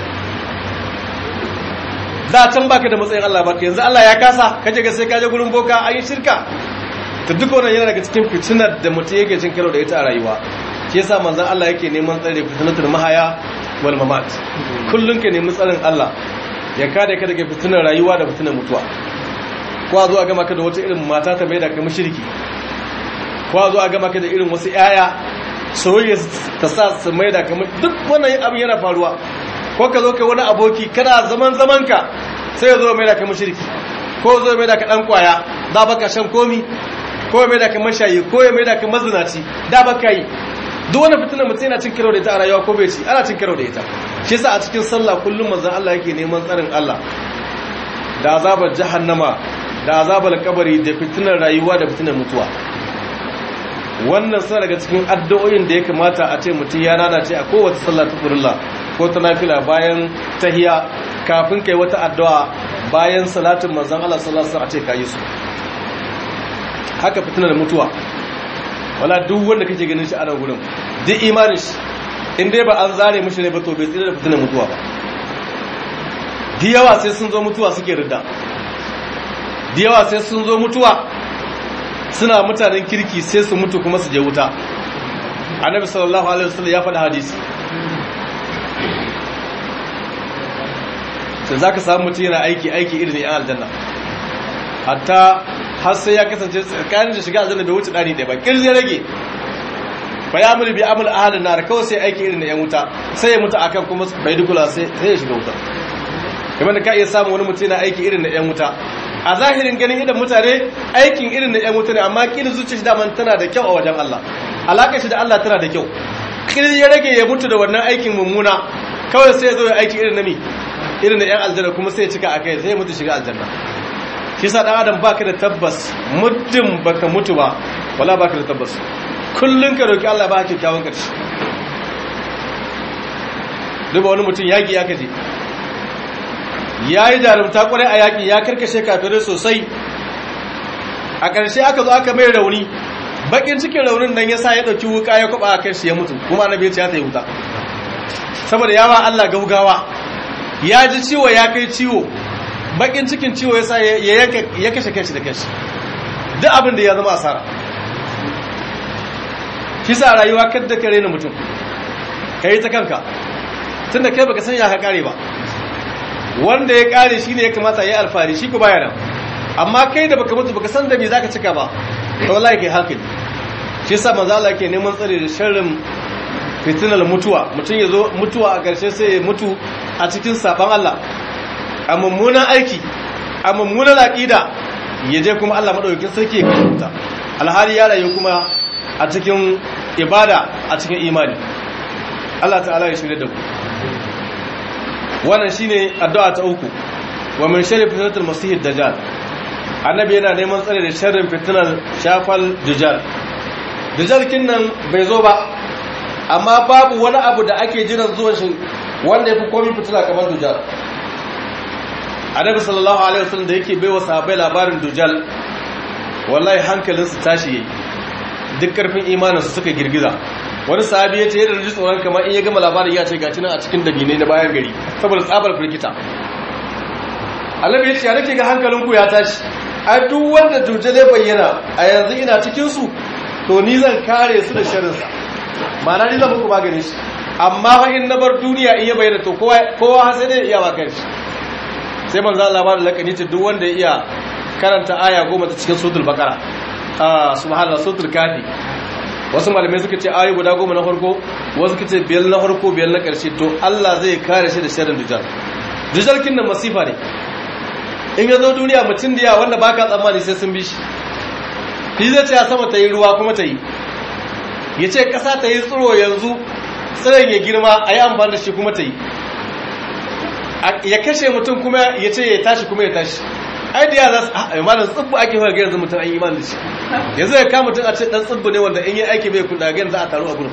da can baka da matsayin Allah baka yanzu Allah ya kasa kaje ga sai kaje gurin boka an yi shirka to duk wannan yana daga cikin fitinar da mutum yake cin karo da ita a rayuwa shi yasa manzon Allah yake neman tsare fitnatul mahaya wal mamat kullun ka nemi tsarin Allah ya kada ka daga fitinar rayuwa da fitinar mutuwa ko a zo a gama ka da wata irin mata ta maida ka mushriki ko a zo a gama ka da irin wasu yaya soyayya ta sa su maida ka duk wannan abin yana faruwa ko ka zo kai wani aboki kana zaman zaman ka sai ya zo maida ka mushriki ko zo maida ka dan kwaya da baka shan komi ko ya maida ka mashayi ko ya maida ka mazinaci da baka yi duk wani fitina mutum yana cin karo da ita a rayuwa ko bai ci ana cin karo da ita shi yasa a cikin sallah kullum manzon Allah yake neman tsarin Allah da azabar jahannama da azabar kabari da fitinar rayuwa da fitinar mutuwa wannan suna daga cikin addu'o'in da ya kamata a ce mutum ya nanace a kowace sallah ta furilla ko ta nafila bayan tahiya kafin kai wata addu'a bayan salatin manzon Allah sallallahu alaihi wasallam a ce kayi su haka fitinar mutuwa wala duk wanda kake ganin shi a nan gurin duk imanin shi in dai ba an zare mishi ne ba to bai tsira da fitinar mutuwa ba da yawa sai sun zo mutuwa suke ridda da yawa sai sun zo mutuwa suna mutanen kirki sai su mutu kuma su je wuta annabi sallallahu alaihi wasallam ya faɗa hadisi sai zaka samu mutum yana aiki aiki irin yan aljanna hatta har sai ya kasance tsakanin da shiga aljanna bai wuce ɗari ɗaya ba kirzi ya rage fa ya amul bi amul ahlin nar kawai sai aiki irin na yan wuta sai ya mutu akan kuma bai dukula sai sai ya shiga wuta kamar da ka iya samu wani mutum yana aiki irin na yan wuta a zahirin ganin idan mutane aikin irin na yan wuta ne amma kila zuciya shi daman tana da kyau a wajen Allah alaƙar shi da Allah tana da kyau kila ya rage ya mutu da wannan aikin mummuna kawai sai ya zo ya aiki irin na mi irin na yan aljanna kuma sai ya cika akai sai ya mutu shiga aljanna shi sa dan adam baka da tabbas muddin baka mutu ba wala baka da tabbas kullun ka roki Allah ba kyakkyawan karshe duba wani mutum yaki ya kaje ya yi jarumta kwarai a yaƙi ya karkashe kafirai sosai a ƙarshe aka zo aka mai rauni bakin cikin raunin nan ya sa ya ɗauki wuka ya kwaba a kan shi ya mutu kuma annabi ya ce ya ta yi wuta saboda yawa Allah gaugawa ya ji ciwo ya kai ciwo bakin cikin ciwo ya sa ya kashe kanshi da kanshi duk abin da ya zama asara shi sa rayuwa kadda ka rena mutum ka yi ta kanka tun da kai baka san ya ka kare ba wanda ya kare shi ne ya kamata ya yi alfahari shi ku baya nan amma kai da baka mutu baka san da me zaka cika ba to wallahi kai hankali shi yasa manzo Allah yake neman tsare da sharrin fitinar mutuwa mutum ya zo mutuwa a ƙarshe sai ya mutu a cikin saban Allah a mummunan aiki a mummunan aqida ya je kuma Allah madaukakin sarki ya kashe alhali ya rayu kuma a cikin ibada a cikin imani Allah ta'ala ya shirya da ku wannan shine addu'a ta uku wa min sharri fitnatil masih dajjal annabi yana neman tsare da sharrin fitnar shafal dajjal dajjal kinnan bai zo ba amma babu wani abu da ake jiran zuwan shi wanda yafi komai fitila kamar dajjal annabi sallallahu alaihi wasallam da yake baiwa sahabbai labarin dajjal wallahi hankalinsu tashi yayi duk karfin imaninsu suka girgiza wani sahabi ya ce yadda da ji tsoron kamar in ya gama labarin ya ce ga nan a cikin dabinai na bayan gari saboda tsabar firgita annabi ya ce ya nake ga hankalinku ya tashi a duk wanda duje zai bayyana a yanzu ina cikinsu to ni zan kare su da sharinsa ma'ana ni zan muku magani shi amma fa in na bar duniya in ya bayyana to kowa sai dai iya ba shi sai manzo Allah ba da lakani ce duk wanda ya iya karanta aya goma ta cikin suratul baqara ah subhanallah suratul kafi wasu malamai suka ce ayi guda goma na farko wasu suka ce biyar na farko biyar na ƙarshe to Allah zai kare shi da sharrin dujal dujal kin nan masifa ne in ya zo duniya mutum da yawa wanda baka tsammani sai sun bi shi shi zai ce sama ta yi ruwa kuma ta yi ya ce ƙasa ta yi tsiro yanzu tsiron ya girma a yi amfani da shi kuma ta yi ya kashe mutum kuma ya ce ya tashi kuma ya tashi ai da yara a imanin tsibbu ake fara ga yanzu mutum an yi imanin da shi yanzu ya kama mutum a ce dan tsibbu ne wanda in yi aiki bai kuɗa ga yanzu za a taru a gurin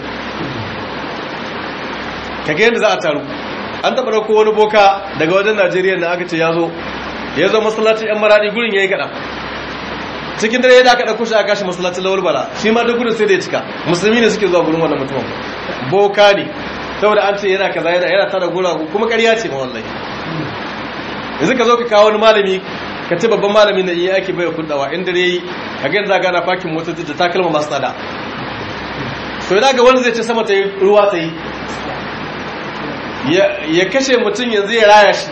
ka ga yadda za a taru an taɓa ɗauko wani boka daga wajen najeriya da aka ce ya zo ya zo masallacin yan maraɗi gurin ya yi kaɗa cikin dare da aka ɗauko shi a kashi masallacin lawal bala shi ma duk gurin sai da ya cika musulmi ne suke zuwa gurin wannan mutumin boka ne saboda an ce yana kaza yana yana tada gura kuma ƙarya ce ma wallahi yanzu ka zo ka kawo wani malami ka ce babban malami na iya ake bai kudawa in dare yi ka ga zaga na fakin motoci da takalma masu tsada so yana ga wani zai ce sama ta yi ruwa ta yi ya kashe mutum yanzu ya raya shi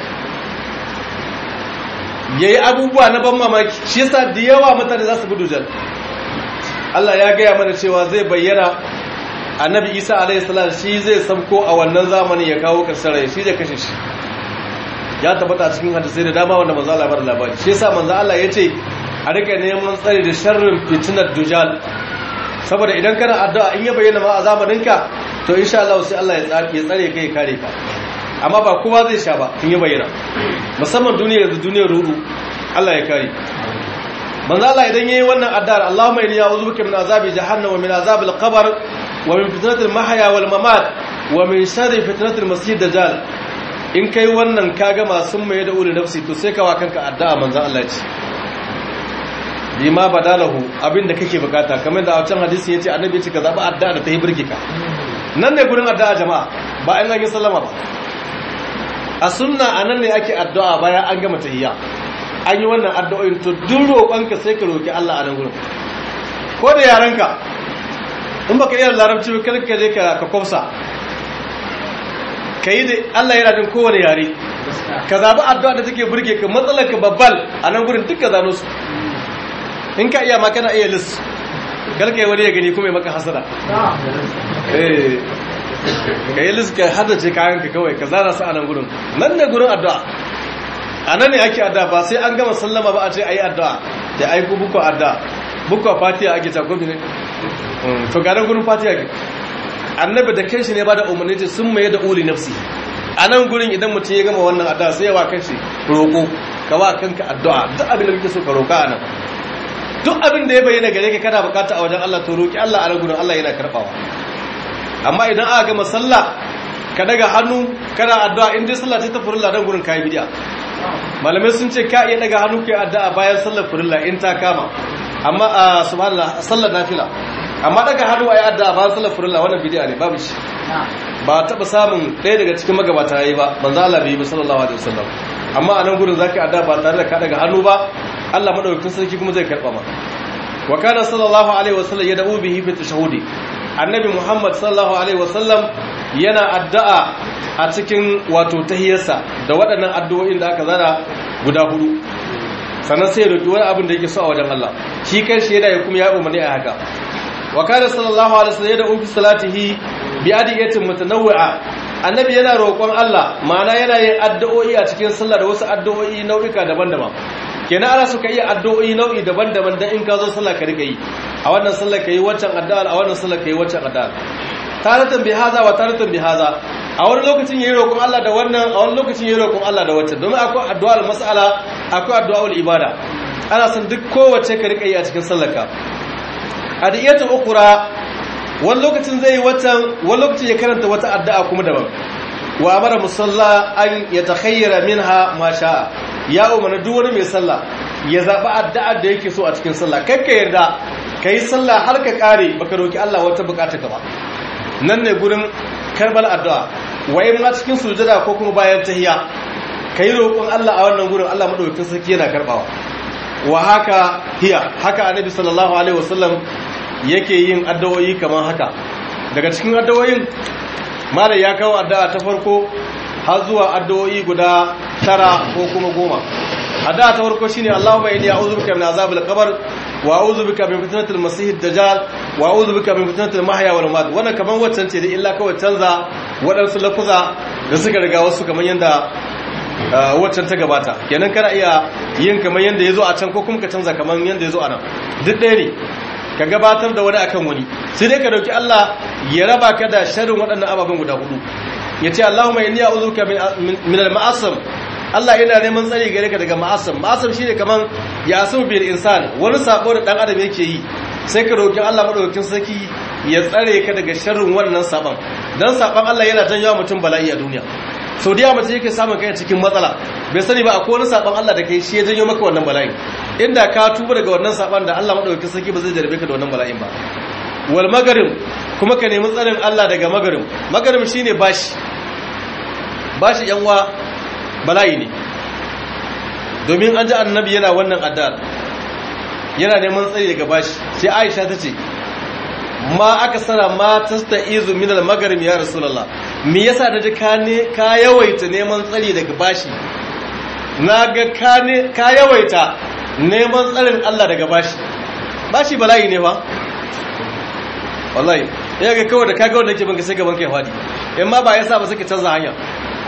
ya yi abubuwa na ban mamaki shi yasa da yawa mutane za su gudu jan Allah ya gaya mana cewa zai bayyana annabi isa alaihissalam shi zai sabko a wannan zamani ya kawo karshen rai shi zai kashe shi ya tabbata cikin hadisai da dama wanda manzo Allah bar labari shi yasa manzo Allah yace a rika neman tsari da sharrin fitnar dujal saboda idan kana addu'a in ya bayyana ma a zamaninka to insha Allah sai Allah ya tsare ya tsare kai kare ka amma ba kowa zai sha ba in ya bayyana musamman duniyar da duniyar rudu Allah ya kare manzo Allah idan yayi wannan addu'ar Allahumma inni a'udhu bika min azabi jahannam wa min azabil qabr wa min fitnatil mahya wal mamat wa min sharri fitnatil masih dajjal in kai wannan kaga masu mai da uri nafsi to sai kawa kanka addu'a manzo Allah ya ce bima badalahu abinda kake bukata kamar da a wancan hadisi yace annabi yace ka zaba addu'a da ta yi burge ka nan ne gurin addu'a jama'a ba an yi sallama ba a sunna anan ne ake addu'a bayan an gama tahiyya an yi wannan addu'o'in to duk roƙonka sai ka roki Allah a nan gurin ko da yaranka in baka iya larabci ba kar ka je ka ka kwafsa kai da Allah yana jin kowane yare ka zabi addu'a da take burge ka matsalar ka babbal a nan gurin duk ka zano su in ka iya ma kana iya lis galka yi wani ya gani kuma ya maka hasara eh ka yi lis ka haddace kayanka kawai ka zana su a nan gurin nan ne gurin addu'a a nan ne ake addu'a ba sai an gama sallama ba a ce a yi addu'a da aiku buku addu'a buku fatiha ake takobi ne to ga nan gurin fatiha ke annabi da kanshi ne ba da umarni ce sun maye da uli nafsi a nan gurin idan mutum ya gama wannan addu'a sai ya wa kanshi roƙo ka wa kanka addu'a duk abin da kake so ka roƙa a nan duk abin da ya bayyana gare ka kana bukata a wajen Allah to roƙi Allah a nan gurin Allah yana karɓawa amma idan aka gama sallah ka daga hannu kana addu'a in dai sallah ta ta furilla dan gurin kai bidiya malamai sun ce ka iya daga hannu kai addu'a bayan sallar furilla in ta kama amma a subhanallah sallar nafila amma daga hannu ayi addu'a bayan sallar furilla wannan bidiya ne babu shi ba taba samun ɗaya daga cikin magabata yayi ba manzo Allah bai yi ba sallallahu alaihi wasallam amma a nan gurin zaka addu'a ba tare da ka daga hannu ba Allah madaukakin sarki kuma zai karba ma wa kana sallallahu alaihi wasallam yad'u bihi fi tashahhudi annabi muhammad sallallahu alaihi wasallam yana addu'a a cikin wato tahiyarsa da waɗannan addu'o'in da aka zana guda hudu sannan sai ya roki wani abin da yake so a wajen Allah shi kanshi yana ya kuma ya umarni a haka wa kana sallallahu alaihi wasallam yad'u fi salatihi bi adiyatin mutanawwi'a annabi yana roƙon Allah ma'ana yana yin addu'o'i a cikin sallah da wasu addu'o'i nau'ika daban-daban kenan ana suka iya addu'o'i nau'i daban-daban dan in ka zo sallah ka rika yi a wannan sallah ka yi waccan addu'a a wannan sallah ka yi waccan addu'a taratan bi haza wa taratan bi haza a wani lokacin yayi roƙon Allah da wannan a wani lokacin yayi roƙon Allah da waccan domin akwai addu'ar mas'ala akwai addu'ar ibada ana son duk kowace ka rika yi a cikin sallarka adiyatu ukhra wani lokacin zai yi waccan wani lokacin ya karanta wata addu'a kuma daban wa amara musalla an yatakhayyara minha ma sha'a ya umarni duk wani mai sallah ya zaɓi addu'ar da yake so a cikin sallah kakka yarda ka yi sallah har ka ƙare baka roki Allah wata bukata ka ba nan ne gurin karbal addu'a waye ma cikin sujada ko kuma bayan tahiya ka yi roƙon Allah a wannan gurin Allah madaukakin sarki yana karbawa wa haka hiya haka annabi sallallahu alaihi wasallam yake yin addu'o'i kamar haka daga cikin addu'o'in malai ya kawo addu'a ta farko har zuwa addu'o'i guda tara ko kuma goma addu'a ta farko shine Allahumma inni a'udhu bika min azabil qabr wa a'udhu bika min fitnatil masih ad-dajjal wa a'udhu bika min fitnatil mahya wal mamat wannan kaman waccan ce da illa kawai canza waɗansu lafuza da suka riga wasu kaman yanda waccan ta gabata kenan kana iya yin kaman yanda yazo a can ko kuma ka canza kaman yanda yazo a nan duk ɗaya ne ka gabatar da wani akan wani sai dai ka dauki Allah ya raba ka da sharrin waɗannan ababen guda hudu yace Allahumma inni a'udhuka min al-ma'asam Allah yana neman tsari gare ka daga ma'asam ma'asam shine kaman ya asu bil insan wani sabo da dan adam yake yi sai ka roki Allah madaukakin sarki ya tsare ka daga sharrin wannan saban dan saban Allah yana janyo mutum bala'i a duniya sau da yawa mace yake samun kai cikin matsala bai sani ba akwai wani saban Allah da kai shi ya janyo maka wannan bala'i inda ka tuba daga wannan saban da Allah madaukakin sarki ba zai jarabe ka da wannan bala'in ba wal magarim kuma ka nemi tsarin Allah daga magarim magarim shine bashi bashi yanwa bala'i ne domin an ji annabi yana wannan addar yana neman tsari daga bashi sai Aisha ta ce ma aka sana ma tasta'izu min al-magarim ya rasulullah me yasa naji ka ne ka yawaita neman tsari daga bashi naga ka ne ka yawaita neman tsarin Allah daga bashi bashi bala'i ne fa wallahi ya ga kawai da kaga wanda yake banka sai gaban kai fadi in ma ba yasa ba suka canza hanya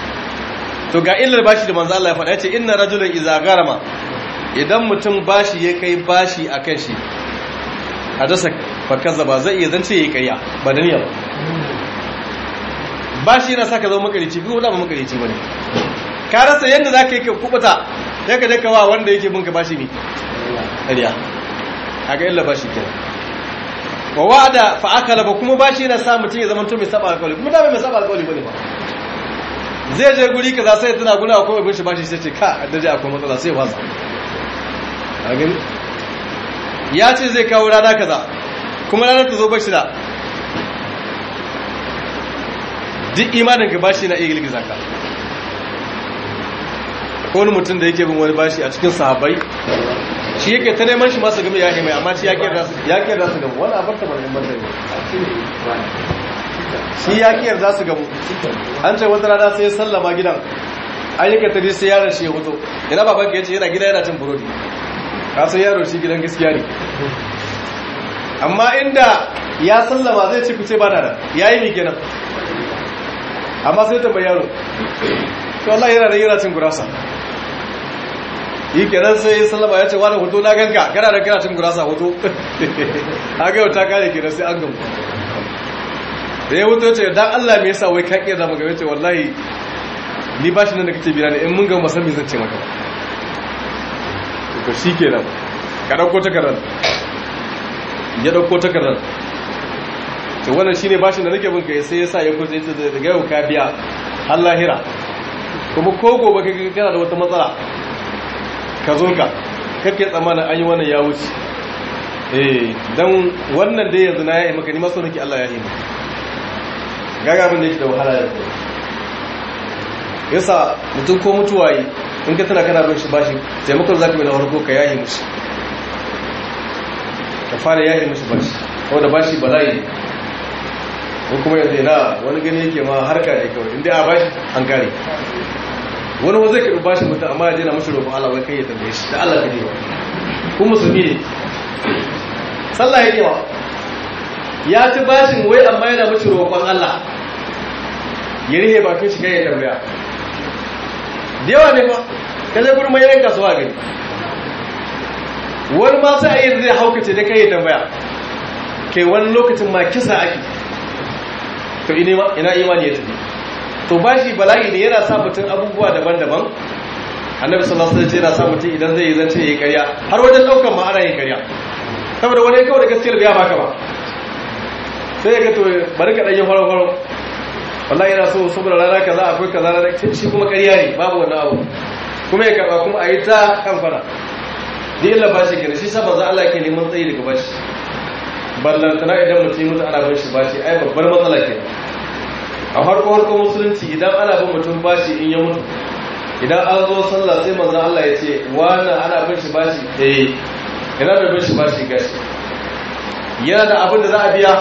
to ga illar bashi da manzo Allah ya faɗa yace inna rajulan idza garama idan mutum bashi ya kai bashi akan shi hadasa fa kazzaba zai iya zance yayi ƙarya ba da niyya ba bashi yana saka zama makarici ko da ba makarici bane ka rasa yanda zaka yi ka kubuta sai ka je ka wa wanda yake binka bashi ne ƙarya kaga illar bashi kenan wa wa'ada fa akala ba kuma bashi yana sa mutum ya zama to mai saba alƙawari kuma da mai saba alƙawari bane ba zai je guri kaza sai tana guna akwai abin shi bashi sai ce ka addaje akwai matsala sai wasa a gani ya ce zai kawo rana kaza kuma ranar ta zo bashi da duk imanin ka bashi na iya girgiza ka ko wani mutum da yake bin wani bashi a cikin sahabbai shi yake ta neman shi masu game ya mai amma shi ya kiyar za su gamu wani abarta ba ne banda shi ya kiyar za su gamu an ce wata rana sai ya sallama gidan an yi katari sai yaran shi ya hoto ina baban ka ya ce yana gida yana cin burodi kasan yaro shi gidan gaskiya ne amma inda ya sallama zai ce ku ce ba na da ya yi mai kenan amma sai tambayi yaro to Allah yana da yana cin gurasa yi kenan sai sallama ya ce wani hoto na ganka kana da kana cin gurasa hoto haka yau ta kare kenan sai an gamu da ya hoto ce dan Allah me yasa wai ka kiyar zama game ce wallahi ni ba shi nan da kake bira ne in mun ga masan me zan ce maka to shi kenan ka dauko takardar ya dauko takardar to wannan shine bashin da nake bin kai sai yasa ya kuce ta daga yau ka biya har lahira kuma ko gobe kai kana da wata matsala ka zo ka kake tsammanin an yi wannan ya wuce eh dan wannan dai yanzu na ya yi maka ni ma so nake Allah ya yi maka gaga abin da yake da wahala ya ko yasa mutum ko mutuwa yi in ka tana kana bin shi bashi taimakon zaka mai na farko ka yayi mishi ka fara yayi mishi bashi wanda bashi bala'i ne ko kuma yanzu na wani gani yake ma harka ne kawai inda a bashi an kare wani wa zai karɓi bashi mutum amma ya jina mashi roƙon Allah wai kai ya tambaye shi da Allah ka je wa ku musulmi ne sallah yake wa ya ci bashin wai amma yana mashi roƙon Allah ya rihe bakin shi kai ya tambaya da yawa ne fa ka je gurin mai kasuwa gani wani ma sai a yi zai haukace da kai ya tambaya kai wani lokacin ma kisa ake to ina imani ya tafi to bashi bala'i ne yana sa mutum abubuwa daban-daban annabi sallallahu alaihi wasallam yana sa mutum idan zai yi zance yayi ƙarya har wajen daukan ma ana yin ƙarya saboda wani kawai da gaskiyar biya baka ba sai ya ga to bari ka danye faro faro wallahi yana so saboda rana kaza akwai kaza rana shi kuma ƙarya ne babu wannan abu kuma ya karba kuma a yi ta kan fara ni illa bashi kenan shi sa manzo Allah ke neman tsayi daga bashi ballantana idan mutum mutu ana bin shi bashi ai babbar matsala ke a harko harko musulunci idan ana bin mutum bashi in ya mutu idan an zo sallah sai manzon Allah ya ce wannan ana bin shi bashi eh ina da bin shi bashi gashi yana da abin da za a biya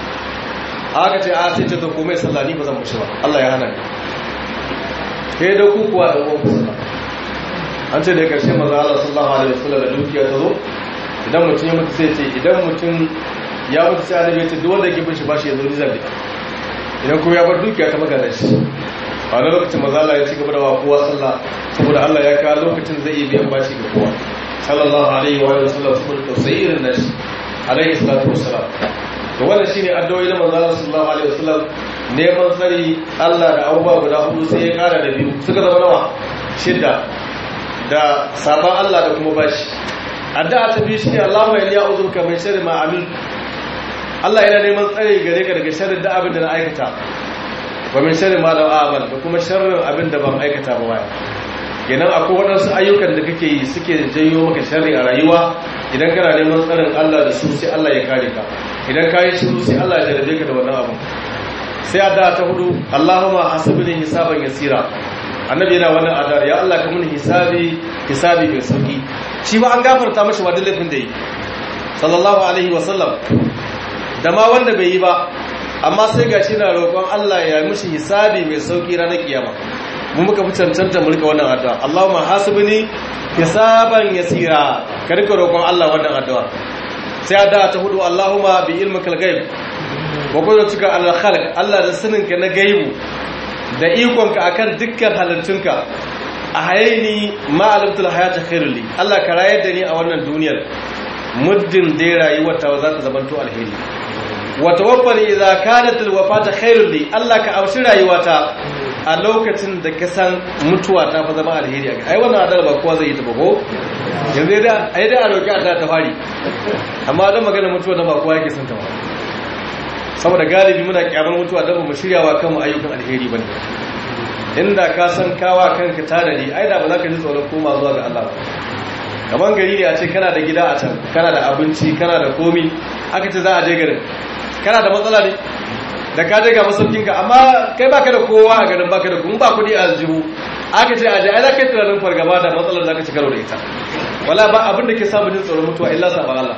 aka ce a sai ce to komai sallah ni ba zan mushi ba Allah ya hana ni kai da ku kuwa da uwan sallah an ce da karshe manzon Allah sallallahu alaihi wasallam da dukiya ta zo idan mutum ya mutu sai ce idan mutum ya mutu sai annabi ya ce duk wanda yake bin shi bashi ya zo ni zambi idan kuma ya bar dukiya ta magana shi a wani lokacin maza Allah ya ci gaba da wa kowa sallah saboda Allah ya kawo lokacin zai iya biyan bashi ga kowa sallallahu alaihi wa sallam saboda tausayi irin nashi alaihi salatu wassalam to wannan shine addu'o'i na manzo Allah sallallahu alaihi wasallam neman tsari Allah da abubuwa guda hudu sai ya kara da biyu suka zama nawa shidda da sabon Allah da kuma bashi addu'a ta biyu shine Allahumma inni a'udhuka min sharri ma amil Allah yana neman tsare gare ka daga sharrin da abin da na aikata wa min sharri ma lam a'mal da kuma sharrin abin da ban aikata ba baya kenan akwai waɗansu ayyukan da kake yi suke janyo maka sharri a rayuwa idan kana neman tsarin Allah da su sai Allah ya kare ka idan ka yi shiru sai Allah ya jarabe ka da wannan abu sai addu'a ta hudu Allahumma hasibni hisaban yasira annabi yana wannan addu'a ya Allah ka mun hisabi hisabi mai sauki shi ba an gafarta mashi wadda laifin da yi sallallahu alaihi wasallam da ma wanda bai yi ba amma sai ga shi na roƙon Allah ya mushi hisabi mai sauki ranar kiyama mu muka fi cancanta mu rika wannan addu'a Allahumma hasibni hisaban yasira ka rika roƙon Allah wannan addu'a sai addu'a ta hudu Allahumma bi ilmikal ghaib wa qudratuka ala khalq Allah da saninka na gaibu da ikonka akan dukkan halittunka a hayaini ma'alimtul hayata khairul li Allah ka rayar da ni a wannan duniyar muddin dai rayuwar ta za ta zamanto alheri wa tawaffani idza kanat alwafata khairul li Allah ka amshi rayuwata a lokacin da ka san mutuwa ta fa zama alheri a ai wannan adal ba kowa zai yi ta ba ko yanzu da ai da a roki Allah ta fari amma dan magana mutuwa da ba kowa yake son ta ba saboda galibi muna kyamar mutuwa da ba mu shiryawa kanmu ayyukan alheri bane inda ka san kawa kanka tanadi ai da ba za ka ji tsoron koma zuwa ga Allah ba kaman gari ne a ce kana da gida a can kana da abinci kana da komi aka ce za a je garin kana da matsala ne da ka je ga masaukin ka amma kai baka da kowa a garin baka da kuma ba kudi a aljihu aka ce a je ai za ka yi tunanin fargaba da matsalar za ka ci karo da ita wala ba abin da ke samu jin tsoron mutuwa illa sabon Allah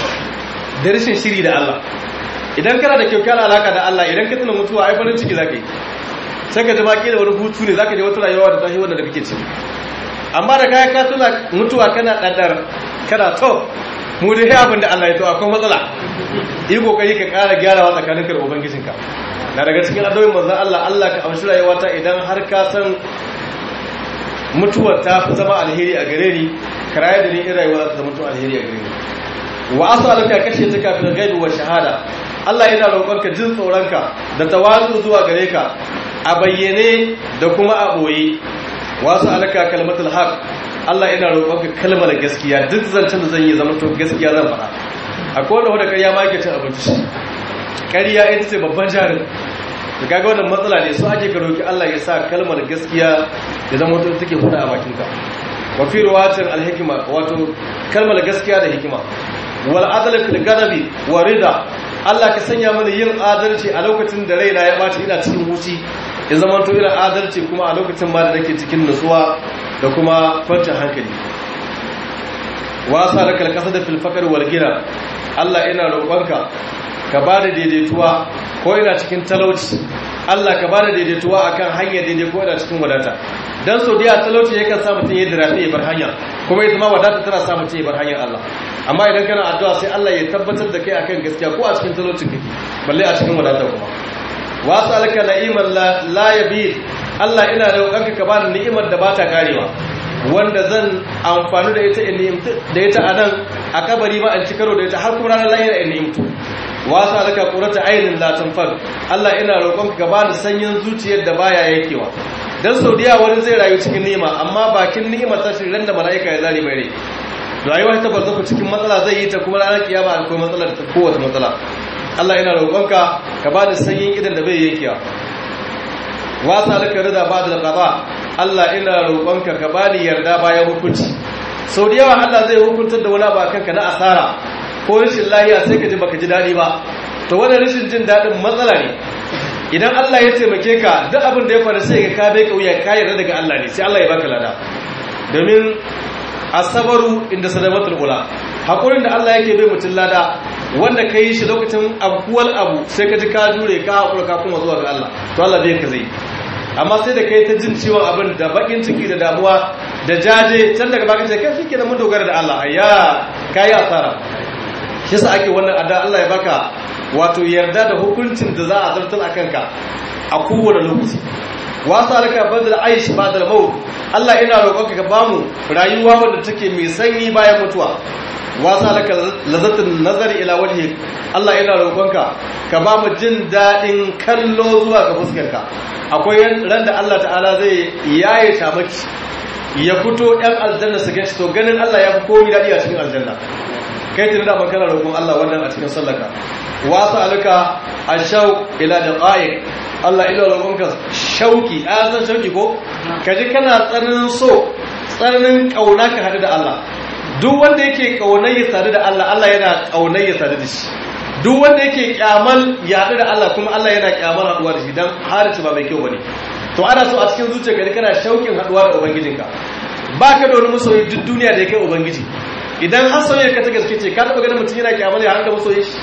da rashin shiri da Allah idan kana da kyaukyar alaka da Allah idan ka tuna mutuwa ai farin ciki za ka yi sai ka jama kila wani hutu ne zaka je wata rayuwa da tahi wanda da kake ci amma da kai ka tuna mutuwa kana daddar kana to mu dai abin da Allah ya to akwai matsala yi kokari ka ƙara gyarawa tsakaninka da ubangijinka na daga cikin addu'o'in manzon Allah Allah ka amshi rayuwata idan har ka san mutuwar ta fi zama alheri a gare ni ka rayu da ni in rayuwa za ta zama alheri a gare ni wa as'aluka kashe ta kafin gaibi wa shahada Allah yana roƙonka jin tsoronka da tawazu zuwa gare ka a bayyane da kuma a boye wasu alaka kalmatul haq Allah yana roƙonka kalmar gaskiya duk zancen da zan yi zama to gaskiya zan faɗa akwai wanda wanda ƙarya ma yake cin abinci ƙarya ita ce babban jarin da kaga wannan matsala ne su ake ka roki Allah ya sa kalmar gaskiya ya zama to take huda a bakinka wa fi riwayatin al-hikma wato kalmar gaskiya da hikima wal adl fil gadabi wa rida Allah ka sanya mana yin adalci a lokacin da raina ya baci ina cikin huci ya zama to ina adalci kuma a lokacin ma da nake cikin nutsuwa da kuma kwanciyar hankali wasa da kalkasa da filfakar walgina Allah ina roƙonka ka ba da daidaituwa ko ina cikin talauci Allah ka ba da daidaituwa akan hanyar daidai ko ina cikin wadata dan sau da talauci yakan sa mutum ya dirafi ya bar hanya kuma ita ma wadata tana sa mutum ya bar hanyar Allah amma idan kana addu'a sai Allah ya tabbatar da kai akan gaskiya ko a cikin talaucin kake balle a cikin wadata kuma wasu alka na'iman la yabid Allah ina roƙonka ka bani ni'imar da ba ta karewa wanda zan amfani da ita in da ita a nan a kabari ba an ci karo da ita har kuma ranar lahira in ni'imtu wasu alaka qurata ainin la tanfar Allah ina roƙonka ka bani sanyin zuciyar da baya yakewa dan saudiya wani zai rayu cikin ni'ima amma bakin ni'imar ta shirin da mala'ika ya zari mai rai rayuwa ta barzaku cikin matsala zai yi ta kuma ranar kiyama akwai matsalar ta kowace matsala Allah ina roƙonka ka bani sanyin idan da bai yankewa wasa alaka rida ba da qada Allah ina roƙonka ka bani yarda bayan hukunci sau da yawa Allah zai hukuntar da wani abu kanka na asara ko rashin lahiya sai ka ji baka ji daɗi ba to wannan rashin jin daɗin matsala ne idan Allah ya taimake ka duk abin da ya faru sai ka kabe kauya ka yarda daga Allah ne sai Allah ya baka lada domin asabaru inda sadamatul ula hakurin da Allah yake bai mutum lada wanda ka yi shi lokacin abuwal abu sai ka ji ka jure ka hakura ka kuma zuwa ga Allah to Allah bai ka zai amma sai da kai ta jin ciwon abin da bakin ciki da damuwa da jaje can daga bakin ciki kai shi kenan mun dogara da Allah ayya kai asara shi yasa ake wannan adda Allah ya baka wato yarda da hukuncin da za a zartar a kanka a kowane lokaci wasu alaka badal aish badal maut Allah ina roƙonka ka bamu rayuwa wanda take mai sanyi bayan mutuwa wasu alaka lazatun nazari ila wajhi Allah ina roƙonka ka bamu jin daɗin kallo zuwa ga fuskarka akwai ran da Allah ta'ala zai yaye shamaki ya fito ɗan aljanna su ganshi to ganin Allah ya fi komi daɗi a cikin aljanna kai tuni da kana roƙon Allah wannan a cikin sallaka wasu alaka ashau ila daqaiq Allah ila roƙonka shauki a san shauki ko kaji kana tsananin so tsananin kauna ka hadu da Allah duk wanda yake kaunar ya sadu da Allah Allah yana kaunar ya sadu da shi duk wanda yake kyamal ya hadu da Allah kuma Allah yana kyamal haduwa da shi dan harici ba mai kyau bane to ana so a cikin zuciyarka kana shaukin haduwa da ubangijinka baka da wani masoyi duk duniya da yake ubangiji idan har soyayya ka ta gaske ce ka taba ganin mutum yana kyamal ya hanga masoyi shi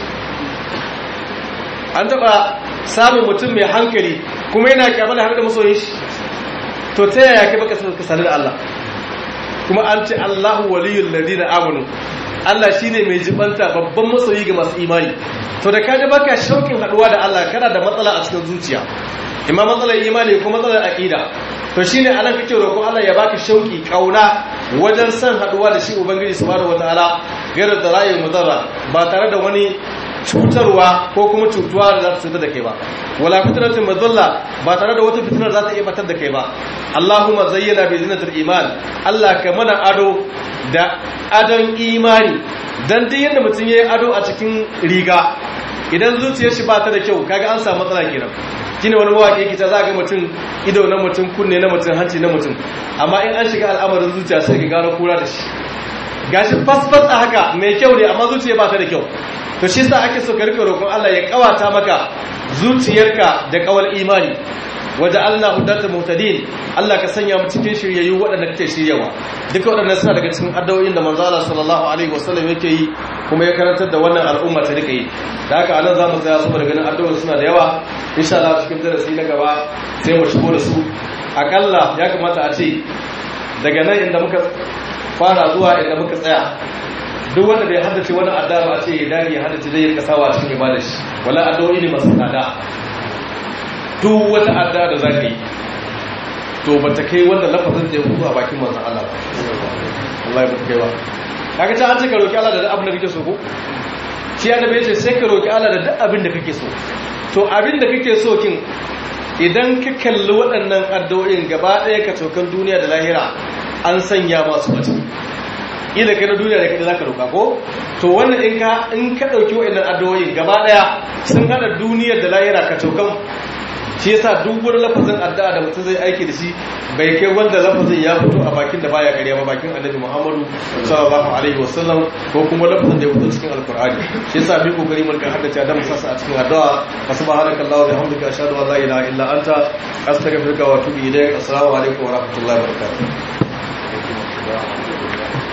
an taba samun mutum mai hankali kuma yana kyamar da har da masoyin shi to ta yaya kai baka ka sani da Allah kuma an ce Allahu waliyul ladina amanu Allah shine mai jibanta babban masoyi ga masu imani to da kaje baka shaukin haduwa da Allah kana da matsala a cikin zuciya imma matsalar imani ko matsalar aqida to shine anan kake roƙon Allah ya baka shauki kauna wajen san haduwa da shi ubangiji subhanahu wataala gairar da rayu mudarra ba tare da wani cutarwa ko kuma cutuwa da za ta cutar da kai ba wala fitnatin mazalla ba tare da wata fitnar za ta iya batar da kai ba Allahumma zayyana bi zinatil iman Allah ka mana ado da adon imani dan duk yadda mutum yayi ado a cikin riga idan zuciyar shi ba ta da kyau kaga an samu matsala kenan shine wani mawaki yake ta zaga mutum ido na mutum kunne na mutum hanci na mutum amma in an shiga al'amarin zuciya sai ka gano kura da shi gashi fasfas a haka mai kyau ne amma zuciya ba ta da kyau to shi sa ake so ka rike roƙon Allah ya kawata maka zuciyarka da kawal imani waje Allah hudata muhtadin Allah ka sanya mu cikin shiryayyu waɗanda kake shiryawa duka waɗannan suna daga cikin addu'o'in da manzo Allah sallallahu alaihi wasallam yake yi kuma ya karantar da wannan al'umma ta rika yi da haka anan zamu tsaya saboda ganin addu'o'in suna da yawa insha Allah cikin darasi na gaba sai mu shigo da su akalla ya kamata a ce daga nan inda muka fara zuwa inda muka tsaya duk wanda bai haddace wani addu'a ba a ce ya dage ya haddace zai rika sawa cikin ibada shi wala addu'o'i ne masu tsada duk wata addu'a da zaka yi to ba ta kai wanda lafazin da ya fito a bakin manzon Allah ba wallahi ba ta kai ba kaga ta an ce ka roki Allah da duk abin da kake so ko shi annabi yace sai ka roki Allah da duk abin da kake so to abin da kake so kin idan ka kalli waɗannan addu'o'in gaba ɗaya ka cokan duniya da lahira an sanya masu mace ila kai na duniya da kai zaka roka ko to wannan in ka in ka dauki waɗannan addu'o'in gaba ɗaya sun hada duniyar da lahira ka cokan shi yasa duk wani lafazin addu'a da mutum zai aiki da shi bai kai wanda lafazin ya fito a bakin da baya ƙarya ba bakin annabi Muhammadu sallallahu alaihi wasallam ko kuma lafazin da ya fito cikin alqur'ani shi yasa bi kokari mun ka haddace da musassa a cikin addu'a subhanaka allahumma wa bihamdika ashhadu an la ilaha illa anta astaghfiruka wa atubu ilayk assalamu alaikum wa rahmatullahi wa barakatuh